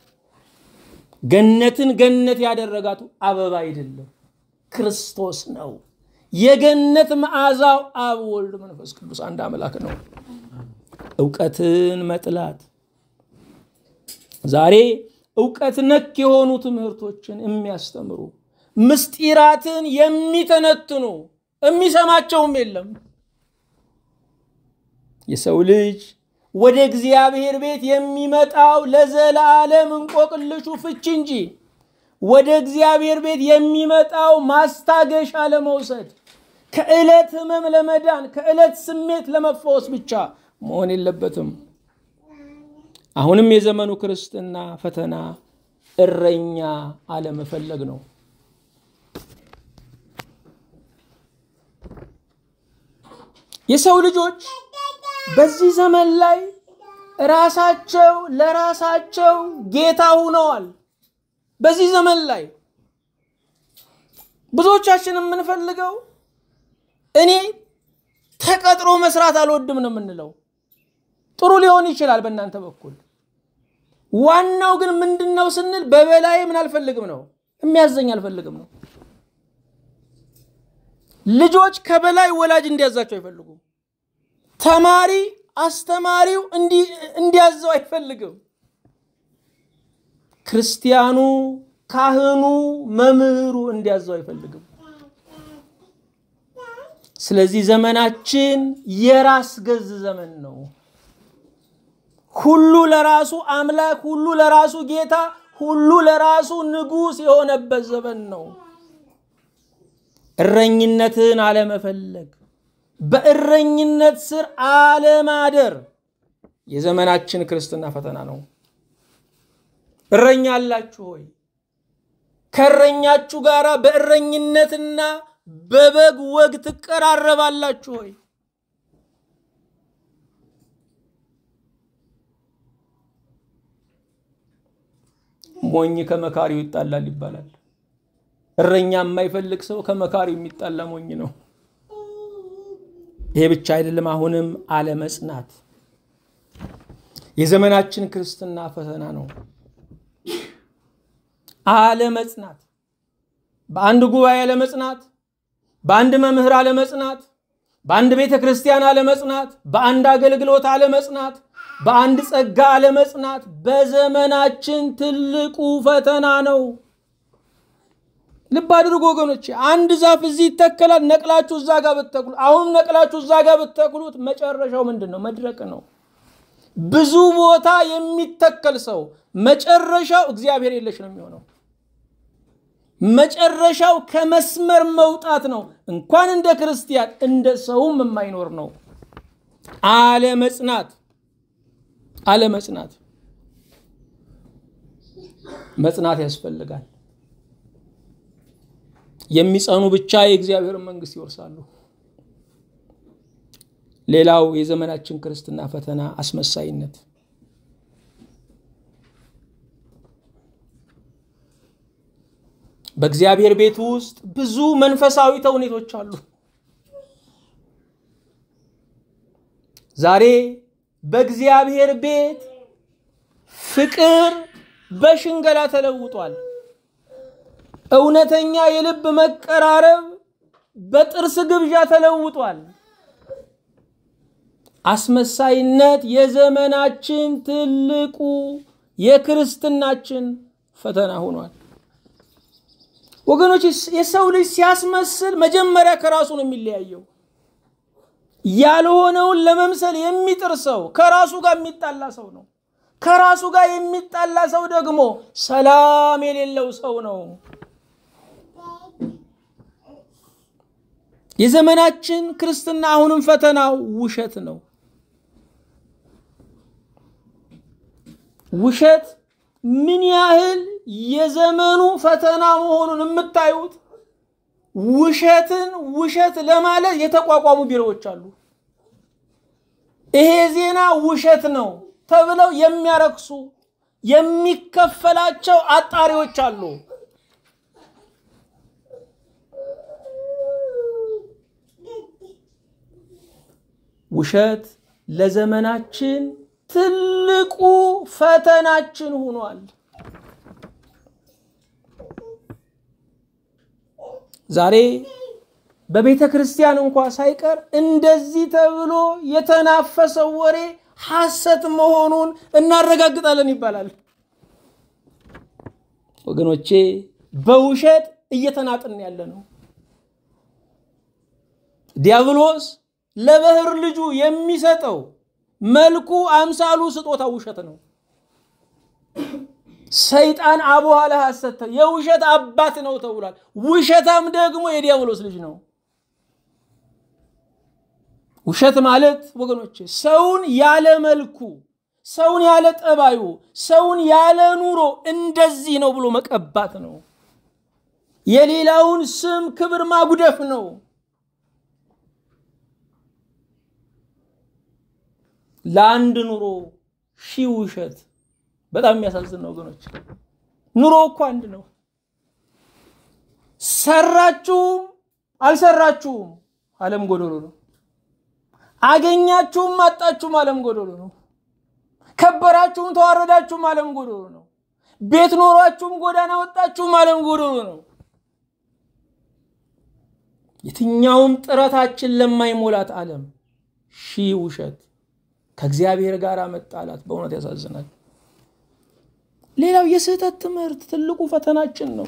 ገነትን ገነት ያደረጋቱ አበባ አይደለም ክርስቶስ ነው። የገነት መዓዛው አብ፣ ወልድ፣ መንፈስ ቅዱስ አንድ አምላክ ነው። እውቀትን መጥላት ዛሬ እውቀት ነክ የሆኑ ትምህርቶችን የሚያስተምሩ ምስጢራትን የሚተነትኑ የሚሰማቸውም የለም። የሰው ልጅ ወደ እግዚአብሔር ቤት የሚመጣው ለዘላለም እንቆቅልሹ ፍቺ እንጂ ወደ እግዚአብሔር ቤት የሚመጣው ማስታገሻ ለመውሰድ ከዕለት ሕመም ለመዳን ከዕለት ስሜት ለመፈወስ ብቻ መሆን የለበትም። አሁንም የዘመኑ ክርስትና ፈተና እረኛ አለመፈለግ ነው። የሰው ልጆች በዚህ ዘመን ላይ ራሳቸው ለራሳቸው ጌታ ሁነዋል። በዚህ ዘመን ላይ ብዙዎቻችን የምንፈልገው እኔ ተቀጥሮ መስራት አልወድም ነው የምንለው። ጥሩ ሊሆን ይችላል በእናንተ በኩል። ዋናው ግን ምንድን ነው ስንል በበላይ ምን አልፈልግም ነው የሚያዘኝ አልፈልግም ነው። ልጆች ከበላይ ወላጅ እንዲያዛቸው አይፈልጉም። ተማሪ አስተማሪው እንዲያዘው አይፈልግም። ክርስቲያኑ ካህኑ መምህሩ እንዲያዘው አይፈልግም። ስለዚህ ዘመናችን የራስ ገዝ ዘመን ነው። ሁሉ ለራሱ አምላክ፣ ሁሉ ለራሱ ጌታ፣ ሁሉ ለራሱ ንጉሥ የሆነበት ዘመን ነው። እረኝነትን አለመፈለግ፣ በእረኝነት ስር አለማደር የዘመናችን ክርስትና ፈተና ነው። እረኛ አላችሁ ሆይ? ከእረኛችሁ ጋር በእረኝነትና በበግ ወግ ትቀራረባላችሁ ሆይ? ሞኝ ከመካሪው ይጣላል ይባላል። እረኛ የማይፈልግ ሰው ከመካሪው የሚጣላ ሞኝ ነው። ይሄ ብቻ አይደለም። አሁንም አለመጽናት የዘመናችን ክርስትና ፈተና ነው። አለመጽናት፣ በአንድ ጉባኤ አለመጽናት፣ በአንድ መምህር አለመጽናት፣ በአንድ ቤተ ክርስቲያን አለመጽናት፣ በአንድ አገልግሎት አለመጽናት፣ በአንድ ጸጋ አለመጽናት በዘመናችን ትልቁ ፈተና ነው። ልብ አድርጎ ወገኖች፣ አንድ ዛፍ እዚህ ይተከላል። ነቅላችሁ እዛ ጋር ብትተክሉት፣ አሁንም ነቅላችሁ እዛ ጋር ብትተክሉት መጨረሻው ምንድን ነው? መድረቅ ነው። ብዙ ቦታ የሚተከል ሰው መጨረሻው እግዚአብሔር የለሽ ነው የሚሆነው። መጨረሻው ከመስመር መውጣት ነው። እንኳን እንደ ክርስቲያን እንደ ሰውም የማይኖር ነው። አለመጽናት አለመጽናት መጽናት ያስፈልጋል። የሚጸኑ ብቻ የእግዚአብሔርን መንግስት ይወርሳሉ። ሌላው የዘመናችን ክርስትና ፈተና አስመሳይነት። በእግዚአብሔር ቤት ውስጥ ብዙ መንፈሳዊ ተውኔቶች አሉ። ዛሬ በእግዚአብሔር ቤት ፍቅር በሽንገላ ተለውጧል። እውነተኛ የልብ መቀራረብ በጥርስ ግብዣ ተለውጧል። አስመሳይነት የዘመናችን ትልቁ የክርስትናችን ፈተና ሆኗል። ወገኖች የሰው ልጅ ሲያስመስል መጀመሪያ ከራሱ ነው የሚለያየው። ያልሆነውን ለመምሰል የሚጥር ሰው ከራሱ ጋር የሚጣላ ሰው ነው። ከራሱ ጋር የሚጣላ ሰው ደግሞ ሰላም የሌለው ሰው ነው። የዘመናችን ክርስትና አሁንም ፈተናው ውሸት ነው። ውሸት ምን ያህል የዘመኑ ፈተና መሆኑን የምታዩት ውሸትን ውሸት ለማለት የተቋቋሙ ቢሮዎች አሉ። ይሄ ዜና ውሸት ነው ተብለው የሚያረክሱ የሚከፈላቸው አጣሪዎች አሉ። ውሸት ለዘመናችን ትልቁ ፈተናችን ሆኗል። ዛሬ በቤተ ክርስቲያን እንኳ ሳይቀር እንደዚህ ተብሎ የተናፈሰው ወሬ ሐሰት መሆኑን እናረጋግጣለን ይባላል። ወገኖቼ በውሸት እየተናጥን ያለ ነው። ዲያብሎስ ለበህር ልጁ የሚሰጠው መልኩ አምሳሉ ስጦታ ውሸት ነው። ሰይጣን አቡሃ ለሐሰት የውሸት አባት ነው ተብሏል። ውሸታም ደግሞ የዲያብሎስ ልጅ ነው። ውሸት ማለት ወገኖች ሰውን ያለ መልኩ፣ ሰውን ያለ ጠባዩ፣ ሰውን ያለ ኑሮ እንደዚህ ነው ብሎ መቀባት ነው። የሌላውን ስም ክብር ማጉደፍ ነው። ለአንድ ኑሮ ሺህ ውሸት በጣም የሚያሳዝን ነው ወገኖች። ኑሮ እኮ አንድ ነው። ሰራችሁም አልሰራችሁም ዓለም ጎዶሎ ነው። አገኛችሁም አጣችሁም ዓለም ጎዶሎ ነው። ከበራችሁም ተዋረዳችሁም ዓለም ጎዶሎ ነው። ቤት ኖሯችሁም ጎዳና ወጣችሁም ዓለም ጎዶሎ ነው። የትኛውም ጥረታችን ለማይሞላት ዓለም ሺህ ውሸት ከእግዚአብሔር ጋር መጣላት በእውነት ያሳዝናል። ሌላው የስህተት ትምህርት ትልቁ ፈተናችን ነው።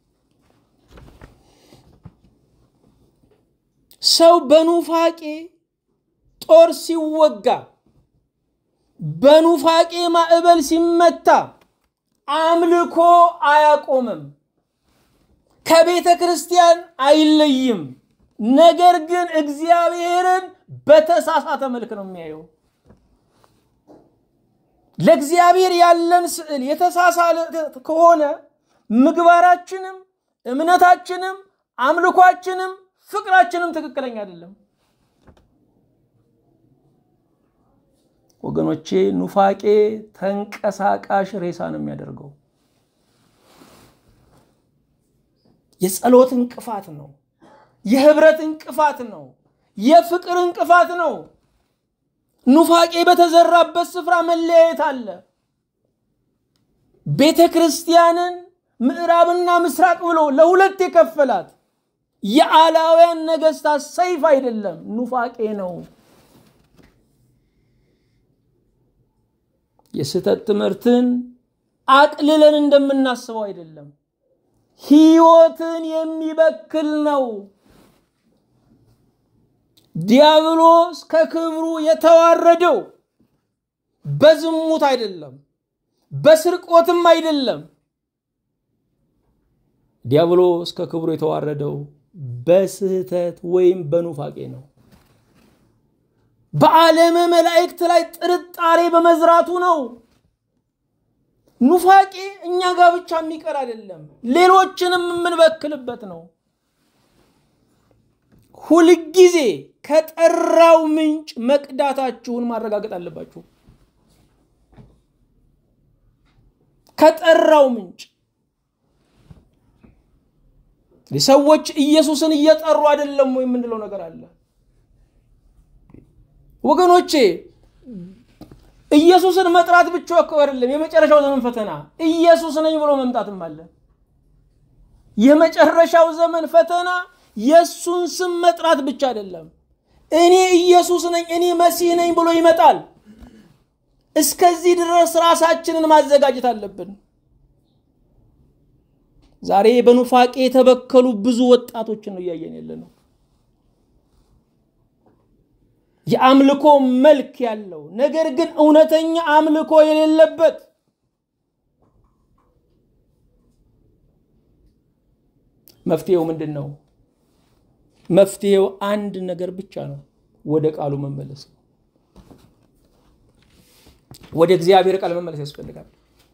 ሰው በኑፋቄ ጦር ሲወጋ፣ በኑፋቄ ማዕበል ሲመታ አምልኮ አያቆምም፣ ከቤተ ክርስቲያን አይለይም። ነገር ግን እግዚአብሔርን በተሳሳተ መልክ ነው የሚያየው። ለእግዚአብሔር ያለን ስዕል የተሳሳለ ከሆነ ምግባራችንም እምነታችንም አምልኳችንም ፍቅራችንም ትክክለኛ አይደለም። ወገኖቼ ኑፋቄ ተንቀሳቃሽ ሬሳ ነው የሚያደርገው። የጸሎት እንቅፋት ነው። የህብረት እንቅፋት ነው። የፍቅር እንቅፋት ነው። ኑፋቄ በተዘራበት ስፍራ መለያየት አለ። ቤተ ክርስቲያንን ምዕራብና ምስራቅ ብሎ ለሁለት የከፈላት የአላውያን ነገስታት ሰይፍ አይደለም፣ ኑፋቄ ነው። የስህተት ትምህርትን አቅልለን እንደምናስበው አይደለም። ህይወትን የሚበክል ነው። ዲያብሎስ ከክብሩ የተዋረደው በዝሙት አይደለም፣ በስርቆትም አይደለም። ዲያብሎስ ከክብሩ የተዋረደው በስህተት ወይም በኑፋቄ ነው። በዓለመ መላእክት ላይ ጥርጣሬ በመዝራቱ ነው። ኑፋቄ እኛ ጋር ብቻ የሚቀር አይደለም፣ ሌሎችንም የምንበክልበት ነው። ሁልጊዜ ከጠራው ምንጭ መቅዳታችሁን ማረጋገጥ አለባችሁ። ከጠራው ምንጭ ሰዎች ኢየሱስን እየጠሩ አይደለም ወይ የምንለው ነገር አለ። ወገኖቼ ኢየሱስን መጥራት ብቻ እኮ አይደለም የመጨረሻው ዘመን ፈተና፣ ኢየሱስ ነኝ ብሎ መምጣትም አለ። የመጨረሻው ዘመን ፈተና የእሱን ስም መጥራት ብቻ አይደለም። እኔ ኢየሱስ ነኝ፣ እኔ መሲህ ነኝ ብሎ ይመጣል። እስከዚህ ድረስ ራሳችንን ማዘጋጀት አለብን። ዛሬ በኑፋቄ የተበከሉ ብዙ ወጣቶችን ነው እያየን ያለ ነው። የአምልኮ መልክ ያለው ነገር ግን እውነተኛ አምልኮ የሌለበት መፍትሄው ምንድን ነው? መፍትሄው አንድ ነገር ብቻ ነው። ወደ ቃሉ መመለስ ነው። ወደ እግዚአብሔር ቃል መመለስ ያስፈልጋል።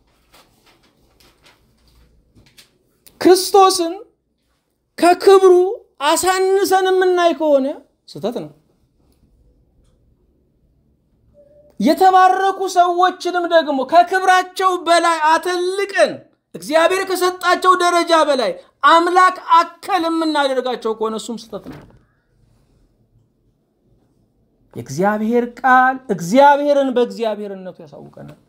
ክርስቶስን ከክብሩ አሳንሰን የምናይ ከሆነ ስህተት ነው። የተባረኩ ሰዎችንም ደግሞ ከክብራቸው በላይ አተልቀን እግዚአብሔር ከሰጣቸው ደረጃ በላይ አምላክ አከል የምናደርጋቸው ከሆነ እሱም ስህተት ነው። የእግዚአብሔር ቃል እግዚአብሔርን በእግዚአብሔርነቱ ያሳውቀናል።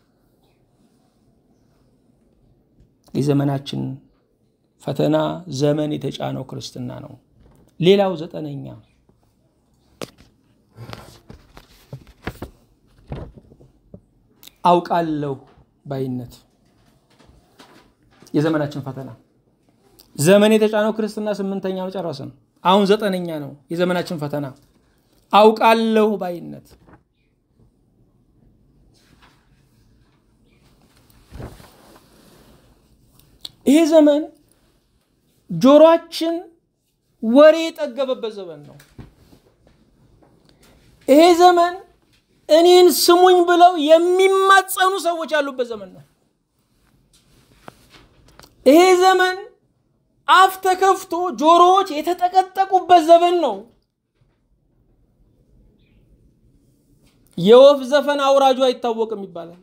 የዘመናችን ፈተና ዘመን የተጫነው ክርስትና ነው። ሌላው ዘጠነኛ አውቃለሁ ባይነት የዘመናችን ፈተና። ዘመን የተጫነው ክርስትና ስምንተኛ ነው፣ ጨረስን። አሁን ዘጠነኛ ነው የዘመናችን ፈተና አውቃለሁ ባይነት። ይሄ ዘመን ጆሮአችን ወሬ የጠገበበት ዘመን ነው። ይሄ ዘመን እኔን ስሙኝ ብለው የሚማጸኑ ሰዎች ያሉበት ዘመን ነው። ይሄ ዘመን አፍ ተከፍቶ ጆሮዎች የተጠቀጠቁበት ዘመን ነው። የወፍ ዘፈን አውራጁ አይታወቅም ይባላል።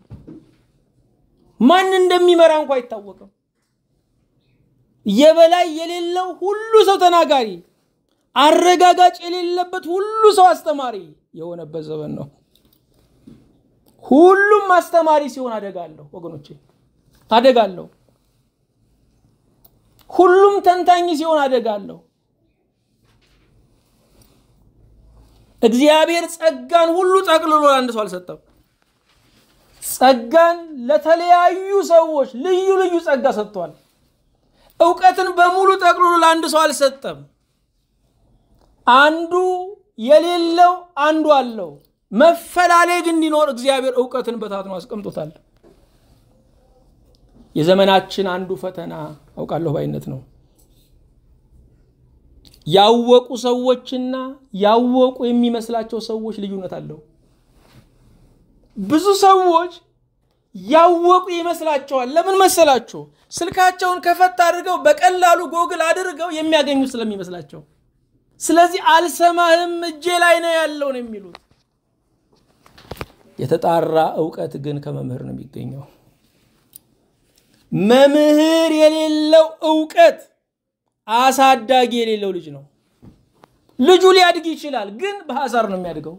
ማን እንደሚመራ እንኳ አይታወቅም። የበላይ የሌለው ሁሉ ሰው ተናጋሪ፣ አረጋጋጭ የሌለበት ሁሉ ሰው አስተማሪ የሆነበት ዘመን ነው። ሁሉም አስተማሪ ሲሆን አደጋለሁ ወገኖቼ፣ አደጋለሁ። ሁሉም ተንታኝ ሲሆን አደጋለሁ። እግዚአብሔር ጸጋን ሁሉ ጠቅልሎ ለአንድ ሰው አልሰጠም። ጸጋን ለተለያዩ ሰዎች ልዩ ልዩ ጸጋ ሰጥቷል። እውቀትን በሙሉ ጠቅልሎ ለአንድ ሰው አልሰጠም። አንዱ የሌለው አንዱ አለው። መፈላለግ እንዲኖር እግዚአብሔር እውቀትን በታትኖ አስቀምጦታል። የዘመናችን አንዱ ፈተና አውቃለሁ ባይነት ነው። ያወቁ ሰዎችና ያወቁ የሚመስላቸው ሰዎች ልዩነት አለው። ብዙ ሰዎች ያወቁ ይመስላቸዋል። ለምን መሰላችሁ? ስልካቸውን ከፈት አድርገው በቀላሉ ጎግል አድርገው የሚያገኙ ስለሚመስላቸው። ስለዚህ አልሰማህም እጄ ላይ ነው ያለው ነው የሚሉት። የተጣራ እውቀት ግን ከመምህር ነው የሚገኘው። መምህር የሌለው እውቀት አሳዳጊ የሌለው ልጅ ነው። ልጁ ሊያድግ ይችላል፣ ግን በሐሳር ነው የሚያድገው።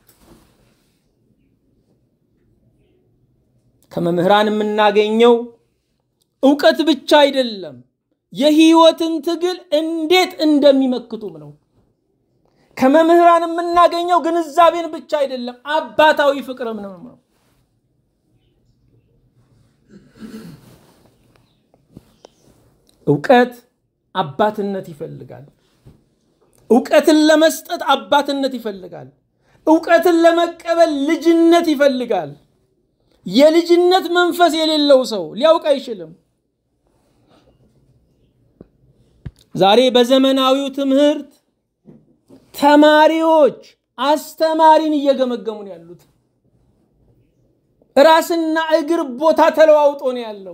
ከመምህራን የምናገኘው እውቀት ብቻ አይደለም፣ የህይወትን ትግል እንዴት እንደሚመክቱም ነው። ከመምህራን የምናገኘው ግንዛቤን ብቻ አይደለም፣ አባታዊ ፍቅርም ነው። እውቀት አባትነት ይፈልጋል። እውቀትን ለመስጠት አባትነት ይፈልጋል። እውቀትን ለመቀበል ልጅነት ይፈልጋል። የልጅነት መንፈስ የሌለው ሰው ሊያውቅ አይችልም። ዛሬ በዘመናዊው ትምህርት ተማሪዎች አስተማሪን እየገመገሙ ነው ያሉት። ራስና እግር ቦታ ተለዋውጦ ነው ያለው።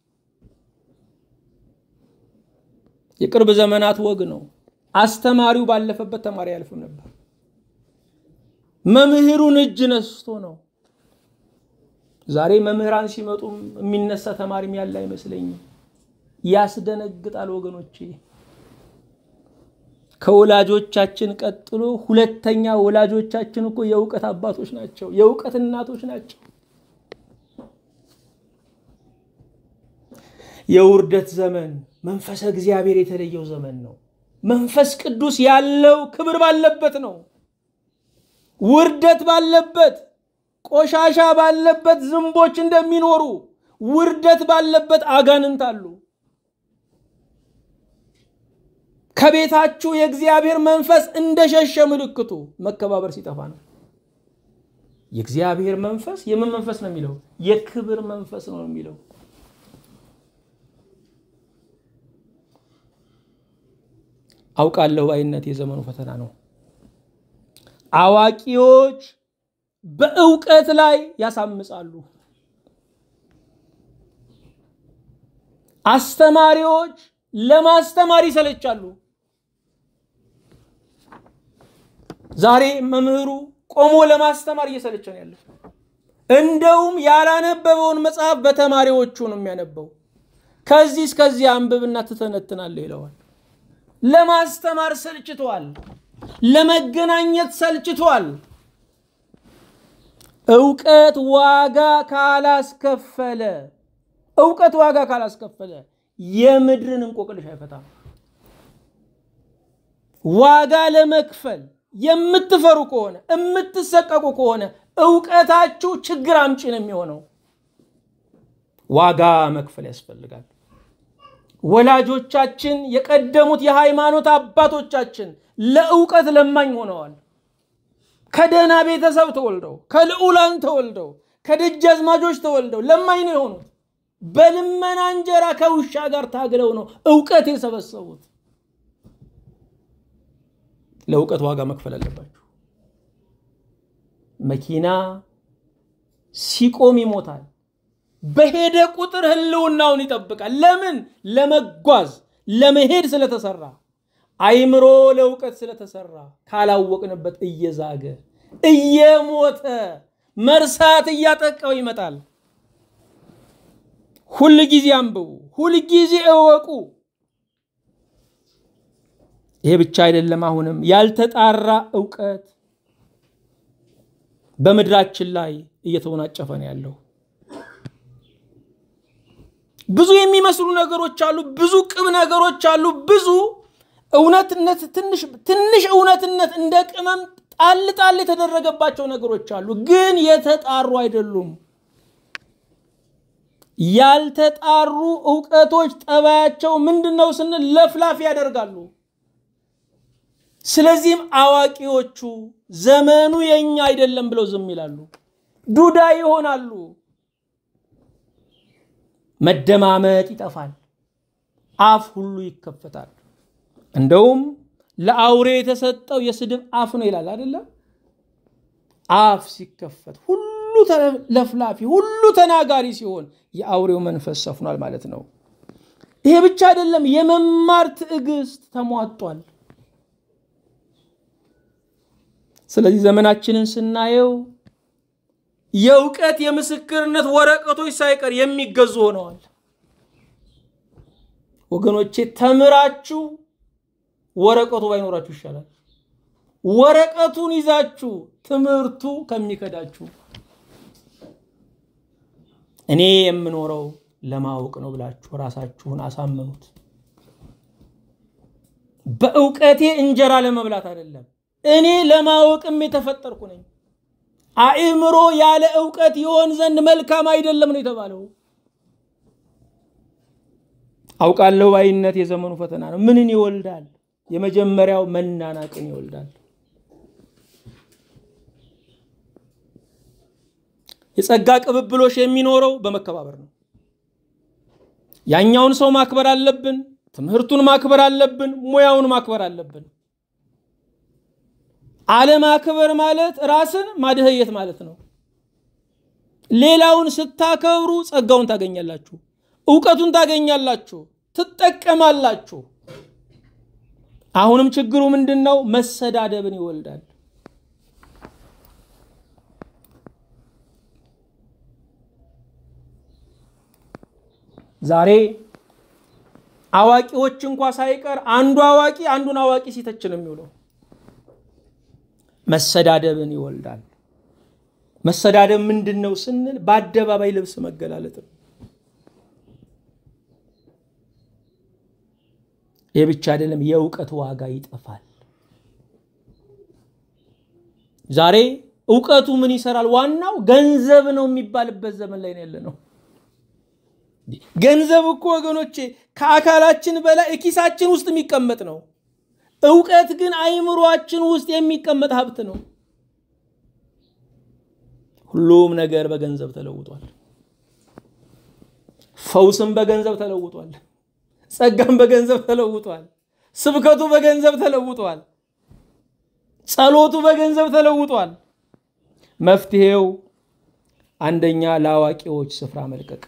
የቅርብ ዘመናት ወግ ነው። አስተማሪው ባለፈበት ተማሪ አያልፍም ነበር። መምህሩን እጅ ነስቶ ነው። ዛሬ መምህራን ሲመጡም የሚነሳ ተማሪም ያለ አይመስለኝም። ያስደነግጣል ወገኖቼ። ከወላጆቻችን ቀጥሎ ሁለተኛ ወላጆቻችን እኮ የእውቀት አባቶች ናቸው፣ የእውቀት እናቶች ናቸው። የውርደት ዘመን መንፈሰ እግዚአብሔር የተለየው ዘመን ነው። መንፈስ ቅዱስ ያለው ክብር ባለበት ነው። ውርደት ባለበት፣ ቆሻሻ ባለበት ዝንቦች እንደሚኖሩ ውርደት ባለበት አጋንንት አሉ። ከቤታችሁ የእግዚአብሔር መንፈስ እንደሸሸ ምልክቱ መከባበር ሲጠፋ ነው። የእግዚአብሔር መንፈስ የምን መንፈስ ነው የሚለው? የክብር መንፈስ ነው የሚለው። አውቃለሁ ባይነት የዘመኑ ፈተና ነው። አዋቂዎች በእውቀት ላይ ያሳምጻሉ። አስተማሪዎች ለማስተማር ይሰለቻሉ። ዛሬ መምህሩ ቆሞ ለማስተማር እየሰለቸ ነው ያለው። እንደውም ያላነበበውን መጽሐፍ በተማሪዎቹ ነው የሚያነበው። ከዚህ እስከዚህ አንብብና ትተነትናለህ ይለዋል። ለማስተማር ሰልችቷል። ለመገናኘት ሰልችቷል። እውቀት ዋጋ ካላስከፈለ እውቀት ዋጋ ካላስከፈለ የምድርን እንቆቅልሽ አይፈታም። ዋጋ ለመክፈል የምትፈሩ ከሆነ የምትሰቀቁ ከሆነ እውቀታችሁ ችግር አምጪ ነው የሚሆነው። ዋጋ መክፈል ያስፈልጋል። ወላጆቻችን የቀደሙት የሃይማኖት አባቶቻችን ለእውቀት ለማኝ ሆነዋል። ከደህና ቤተሰብ ተወልደው ከልዑላን ተወልደው ከደጃዝማቾች ተወልደው ለማኝ ነው የሆኑት። በልመና እንጀራ ከውሻ ጋር ታግለው ነው እውቀት የሰበሰቡት። ለእውቀት ዋጋ መክፈል አለባችሁ። መኪና ሲቆም ይሞታል። በሄደ ቁጥር ህልውናውን ይጠብቃል። ለምን? ለመጓዝ ለመሄድ ስለተሰራ። አይምሮ ለእውቀት ስለተሰራ ካላወቅንበት እየዛገ እየሞተ መርሳት እያጠቃው ይመጣል። ሁል ጊዜ አንብቡ፣ ሁል ጊዜ እወቁ። ይሄ ብቻ አይደለም። አሁንም ያልተጣራ እውቀት በምድራችን ላይ እየተወናጨፈ ነው ያለው። ብዙ የሚመስሉ ነገሮች አሉ። ብዙ ቅም ነገሮች አሉ። ብዙ እውነትነት ትንሽ እውነትነት እንደ ቅመም ጣል ጣል የተደረገባቸው ነገሮች አሉ፣ ግን የተጣሩ አይደሉም። ያልተጣሩ እውቀቶች ጠባያቸው ምንድን ነው ስንል ለፍላፊ ያደርጋሉ። ስለዚህም አዋቂዎቹ ዘመኑ የኛ አይደለም ብለው ዝም ይላሉ፣ ዱዳ ይሆናሉ። መደማመጥ ይጠፋል፣ አፍ ሁሉ ይከፈታል። እንደውም ለአውሬ የተሰጠው የስድብ አፍ ነው ይላል አይደለም? አፍ ሲከፈት ሁሉ ለፍላፊ፣ ሁሉ ተናጋሪ ሲሆን የአውሬው መንፈስ ሰፍኗል ማለት ነው። ይሄ ብቻ አይደለም፣ የመማር ትዕግስት ተሟጧል። ስለዚህ ዘመናችንን ስናየው የእውቀት የምስክርነት ወረቀቶች ሳይቀር የሚገዙ ሆነዋል። ወገኖቼ ተምራችሁ ወረቀቱ ባይኖራችሁ ይሻላል። ወረቀቱን ይዛችሁ ትምህርቱ ከሚከዳችሁ እኔ የምኖረው ለማወቅ ነው ብላችሁ ራሳችሁን አሳምኑት። በእውቀቴ እንጀራ ለመብላት አይደለም፣ እኔ ለማወቅም የተፈጠርኩ ነኝ። አእምሮ ያለ እውቀት ይሆን ዘንድ መልካም አይደለም ነው የተባለው። አውቃለሁ ባይነት የዘመኑ ፈተና ነው። ምንን ይወልዳል? የመጀመሪያው መናናቅን ይወልዳል። የጸጋ ቅብብሎሽ የሚኖረው በመከባበር ነው። ያኛውን ሰው ማክበር አለብን። ትምህርቱን ማክበር አለብን። ሙያውን ማክበር አለብን። አለማክበር ማለት ራስን ማድህየት ማለት ነው። ሌላውን ስታከብሩ ጸጋውን ታገኛላችሁ፣ እውቀቱን ታገኛላችሁ፣ ትጠቀማላችሁ። አሁንም ችግሩ ምንድን ነው? መሰዳደብን ይወልዳል። ዛሬ አዋቂዎች እንኳ ሳይቀር አንዱ አዋቂ አንዱን አዋቂ ሲተች ነው የሚውለው። መሰዳደብን ይወልዳል። መሰዳደብ ምንድን ነው ስንል በአደባባይ ልብስ መገላለጥ ነው። ይህ ብቻ አይደለም፣ የእውቀት ዋጋ ይጠፋል። ዛሬ እውቀቱ ምን ይሰራል? ዋናው ገንዘብ ነው የሚባልበት ዘመን ላይ ነው ያለ ነው። ገንዘብ እኮ ወገኖቼ ከአካላችን በላይ ኪሳችን ውስጥ የሚቀመጥ ነው። እውቀት ግን አይምሯችን ውስጥ የሚቀመጥ ሀብት ነው። ሁሉም ነገር በገንዘብ ተለውጧል። ፈውስም በገንዘብ ተለውጧል። ጸጋም በገንዘብ ተለውጧል። ስብከቱ በገንዘብ ተለውጧል። ጸሎቱ በገንዘብ ተለውጧል። መፍትሄው አንደኛ ለአዋቂዎች ስፍራ መልቀቅ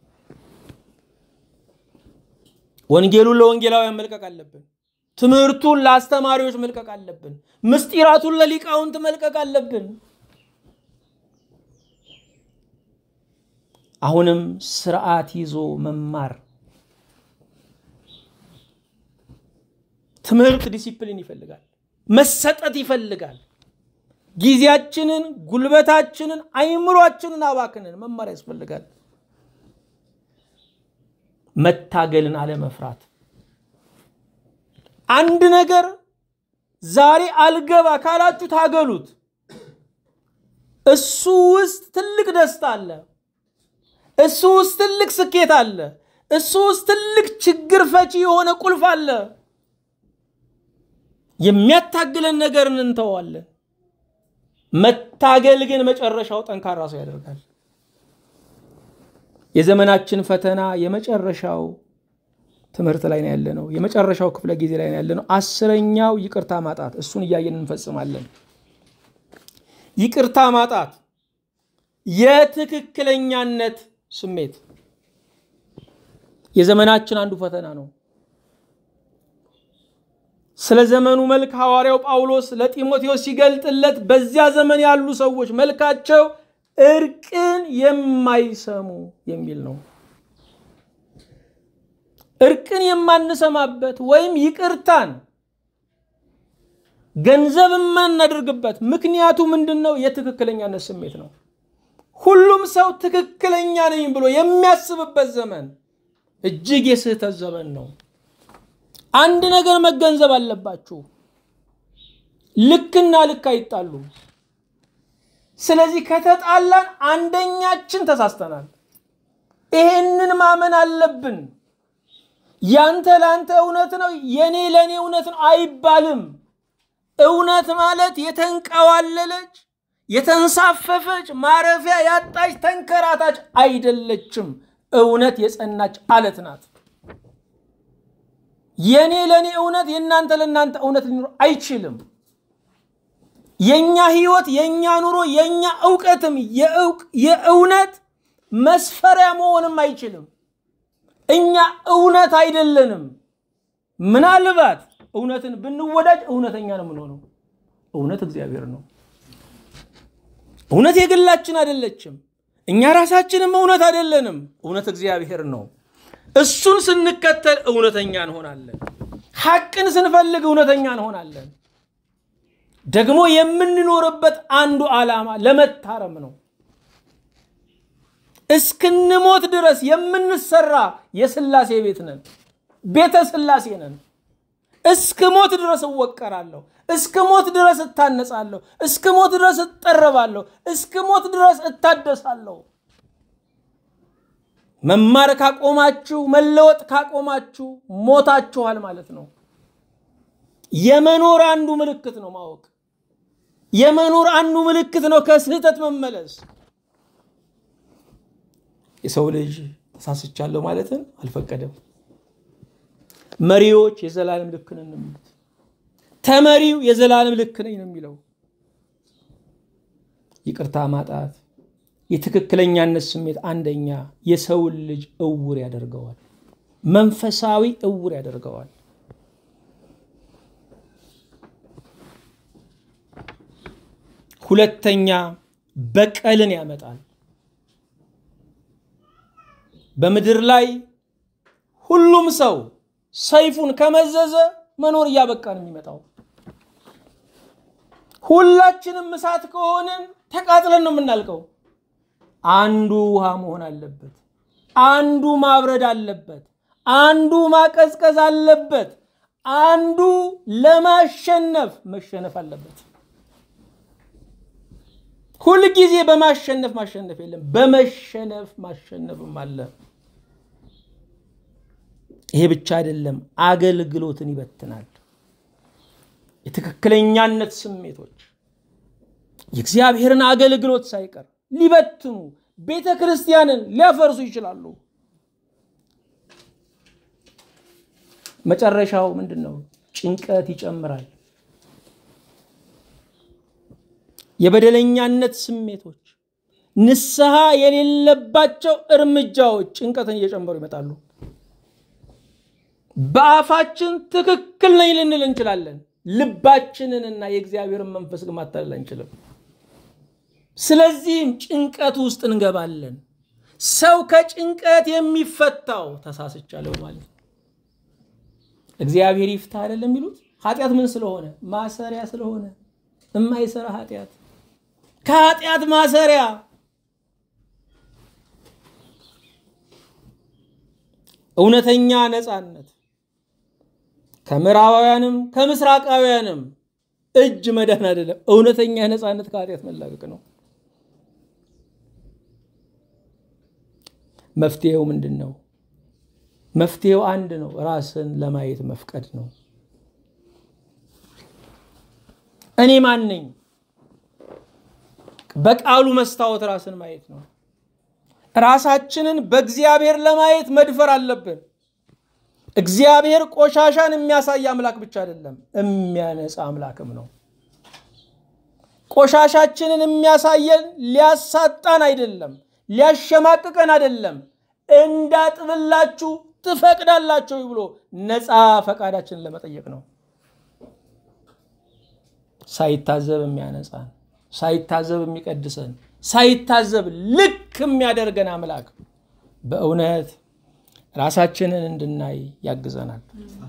ወንጌሉን ለወንጌላውያን መልቀቅ አለብን። ትምህርቱን ለአስተማሪዎች መልቀቅ አለብን። ምስጢራቱን ለሊቃውንት መልቀቅ አለብን። አሁንም ስርዓት ይዞ መማር ትምህርት ዲሲፕሊን ይፈልጋል፣ መሰጠት ይፈልጋል። ጊዜያችንን፣ ጉልበታችንን፣ አይምሯችንን አባክንን መማር ያስፈልጋል። መታገልን አለመፍራት። አንድ ነገር ዛሬ አልገባ ካላችሁ ታገሉት። እሱ ውስጥ ትልቅ ደስታ አለ። እሱ ውስጥ ትልቅ ስኬት አለ። እሱ ውስጥ ትልቅ ችግር ፈቺ የሆነ ቁልፍ አለ። የሚያታግለን ነገር እንተዋለን። መታገል ግን መጨረሻው ጠንካራ ሰው ያደርጋል። የዘመናችን ፈተና የመጨረሻው ትምህርት ላይ ነው ያለነው። የመጨረሻው ክፍለ ጊዜ ላይ ነው ያለነው። አስረኛው ይቅርታ ማጣት፣ እሱን እያየን እንፈጽማለን። ይቅርታ ማጣት የትክክለኛነት ስሜት የዘመናችን አንዱ ፈተና ነው። ስለ ዘመኑ መልክ ሐዋርያው ጳውሎስ ለጢሞቴዎስ ሲገልጥለት በዚያ ዘመን ያሉ ሰዎች መልካቸው እርቅን የማይሰሙ የሚል ነው። እርቅን የማንሰማበት ወይም ይቅርታን ገንዘብ የማናደርግበት ምክንያቱ ምንድን ነው? የትክክለኛነት ስሜት ነው። ሁሉም ሰው ትክክለኛ ነኝ ብሎ የሚያስብበት ዘመን እጅግ የስህተት ዘመን ነው። አንድ ነገር መገንዘብ አለባችሁ። ልክና ልክ አይጣሉም። ስለዚህ ከተጣላን አንደኛችን ተሳስተናል። ይሄንን ማመን አለብን። ያንተ ለአንተ እውነት ነው፣ የኔ ለእኔ እውነት ነው አይባልም። እውነት ማለት የተንቀዋለለች የተንሳፈፈች ማረፊያ ያጣች ተንከራታች አይደለችም። እውነት የጸናች አለት ናት። የኔ ለእኔ እውነት የእናንተ ለእናንተ እውነት ሊኖር አይችልም። የእኛ ህይወት፣ የእኛ ኑሮ፣ የእኛ እውቀትም የእውነት መስፈሪያ መሆንም አይችልም። እኛ እውነት አይደለንም። ምናልባት እውነትን ብንወዳጅ እውነተኛ ነው የምንሆነው። እውነት እግዚአብሔር ነው። እውነት የግላችን አይደለችም። እኛ ራሳችንም እውነት አይደለንም። እውነት እግዚአብሔር ነው። እሱን ስንከተል እውነተኛ እንሆናለን። ሐቅን ስንፈልግ እውነተኛ እንሆናለን። ደግሞ የምንኖርበት አንዱ ዓላማ ለመታረም ነው። እስክንሞት ድረስ የምንሰራ የሥላሴ ቤት ነን፣ ቤተ ሥላሴ ነን። እስክ ሞት ድረስ እወቀራለሁ፣ እስክ ሞት ድረስ እታነጻለሁ፣ እስክ ሞት ድረስ እጠረባለሁ፣ እስክ ሞት ድረስ እታደሳለሁ። መማር ካቆማችሁ፣ መለወጥ ካቆማችሁ ሞታችኋል ማለት ነው። የመኖር አንዱ ምልክት ነው ማወቅ። የመኖር አንዱ ምልክት ነው ከስህተት መመለስ። የሰው ልጅ ተሳስቻለሁ ማለትን አልፈቀደም። መሪዎች የዘላለም ልክ ነን ነው የሚሉት። ተመሪው የዘላለም ልክ ነኝ ነው የሚለው። ይቅርታ ማጣት የትክክለኛነት ስሜት አንደኛ የሰውን ልጅ እውር ያደርገዋል፣ መንፈሳዊ እውር ያደርገዋል። ሁለተኛ በቀልን ያመጣል። በምድር ላይ ሁሉም ሰው ሰይፉን ከመዘዘ መኖር እያበቃ ነው የሚመጣው። ሁላችንም እሳት ከሆንን ተቃጥለን ነው የምናልቀው። አንዱ ውሃ መሆን አለበት፣ አንዱ ማብረድ አለበት፣ አንዱ ማቀዝቀዝ አለበት፣ አንዱ ለማሸነፍ መሸነፍ አለበት። ሁልጊዜ በማሸነፍ ማሸነፍ የለም፣ በመሸነፍ ማሸነፍም አለ። ይሄ ብቻ አይደለም፣ አገልግሎትን ይበትናል። የትክክለኛነት ስሜቶች የእግዚአብሔርን አገልግሎት ሳይቀር ሊበትኑ ቤተ ክርስቲያንን ሊያፈርሱ ይችላሉ። መጨረሻው ምንድን ነው? ጭንቀት ይጨምራል። የበደለኛነት ስሜቶች፣ ንስሐ የሌለባቸው እርምጃዎች ጭንቀትን እየጨመሩ ይመጣሉ። በአፋችን ትክክል ነኝ ልንል እንችላለን። ልባችንንና የእግዚአብሔርን መንፈስ ግን ማታለል አንችልም። ስለዚህም ጭንቀት ውስጥ እንገባለን። ሰው ከጭንቀት የሚፈታው ተሳስቻለሁ ማለት ነው። እግዚአብሔር ይፍታ አይደለም የሚሉት። ኃጢአት ምን ስለሆነ? ማሰሪያ ስለሆነ የማይሰራ ኃጢአት ከኃጢአት ማሰሪያ እውነተኛ ነፃነት ከምዕራባውያንም ከምስራቃውያንም እጅ መዳን አይደለም። እውነተኛ ነፃነት ከኃጢአት መላቀቅ ነው። መፍትሄው ምንድን ነው? መፍትሄው አንድ ነው። ራስን ለማየት መፍቀድ ነው። እኔ ማን ነኝ? በቃሉ መስታወት ራስን ማየት ነው። ራሳችንን በእግዚአብሔር ለማየት መድፈር አለብን። እግዚአብሔር ቆሻሻን የሚያሳይ አምላክ ብቻ አይደለም፣ የሚያነጻ አምላክም ነው። ቆሻሻችንን የሚያሳየን ሊያሳጣን አይደለም፣ ሊያሸማቅቀን አይደለም። እንዳጥብላችሁ ትፈቅዳላችሁ ብሎ ነፃ ፈቃዳችንን ለመጠየቅ ነው። ሳይታዘብ የሚያነጻን፣ ሳይታዘብ የሚቀድሰን፣ ሳይታዘብ ልክ የሚያደርገን አምላክ በእውነት ራሳችንን እንድናይ ያግዘናል።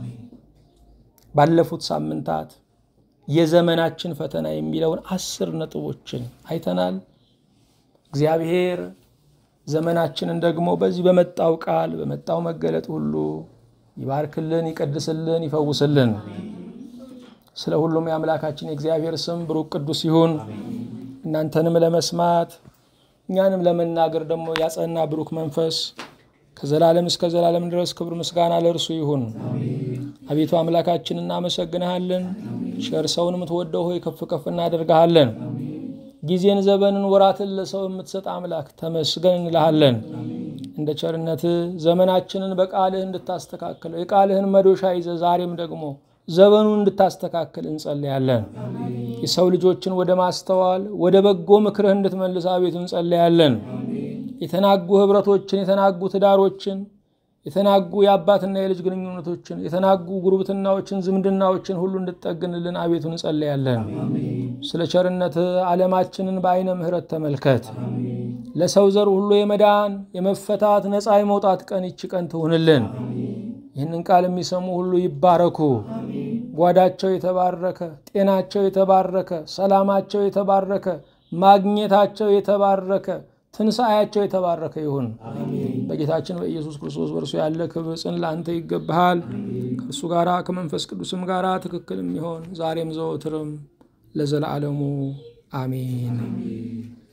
ባለፉት ሳምንታት የዘመናችን ፈተና የሚለውን አስር ነጥቦችን አይተናል። እግዚአብሔር ዘመናችንን ደግሞ በዚህ በመጣው ቃል በመጣው መገለጥ ሁሉ ይባርክልን፣ ይቀድስልን፣ ይፈውስልን። ስለ ሁሉም የአምላካችን የእግዚአብሔር ስም ብሩክ ቅዱስ ይሁን። እናንተንም ለመስማት እኛንም ለመናገር ደግሞ ያጸና ብሩክ መንፈስ ከዘላለም እስከ ዘላለም ድረስ ክብር ምስጋና ለእርሱ ይሁን። አቤቱ አምላካችን እናመሰግንሃለን። ቸር ሰውን የምትወደው ሆይ ከፍ ከፍ እናደርግሃለን። ጊዜን፣ ዘመንን፣ ወራትን ለሰው የምትሰጥ አምላክ ተመስገን እንልሃለን። እንደ ቸርነት ዘመናችንን በቃልህ እንድታስተካክለው የቃልህን መዶሻ ይዘ ዛሬም ደግሞ ዘመኑን እንድታስተካክል እንጸለያለን። የሰው ልጆችን ወደ ማስተዋል ወደ በጎ ምክርህ እንድትመልስ አቤቱ እንጸለያለን። የተናጉ ህብረቶችን፣ የተናጉ ትዳሮችን፣ የተናጉ የአባትና የልጅ ግንኙነቶችን፣ የተናጉ ጉርብትናዎችን፣ ዝምድናዎችን ሁሉ እንድጠግንልን አቤቱ እንጸለያለን። ስለ ቸርነት ዓለማችንን በአይነ ምሕረት ተመልከት። ለሰው ዘር ሁሉ የመዳን የመፈታት ነፃ የመውጣት ቀን ይቺ ቀን ትሁንልን። ይህንን ቃል የሚሰሙ ሁሉ ይባረኩ። ጓዳቸው የተባረከ፣ ጤናቸው የተባረከ፣ ሰላማቸው የተባረከ፣ ማግኘታቸው የተባረከ፣ ትንሣኤያቸው የተባረከ ይሁን። በጌታችን በኢየሱስ ክርስቶስ በእርሱ ያለ ክብር ጽን ለአንተ ይገባሃል። ከእርሱ ጋራ ከመንፈስ ቅዱስም ጋራ ትክክል የሚሆን ዛሬም ዘወትርም ለዘላለሙ አሜን።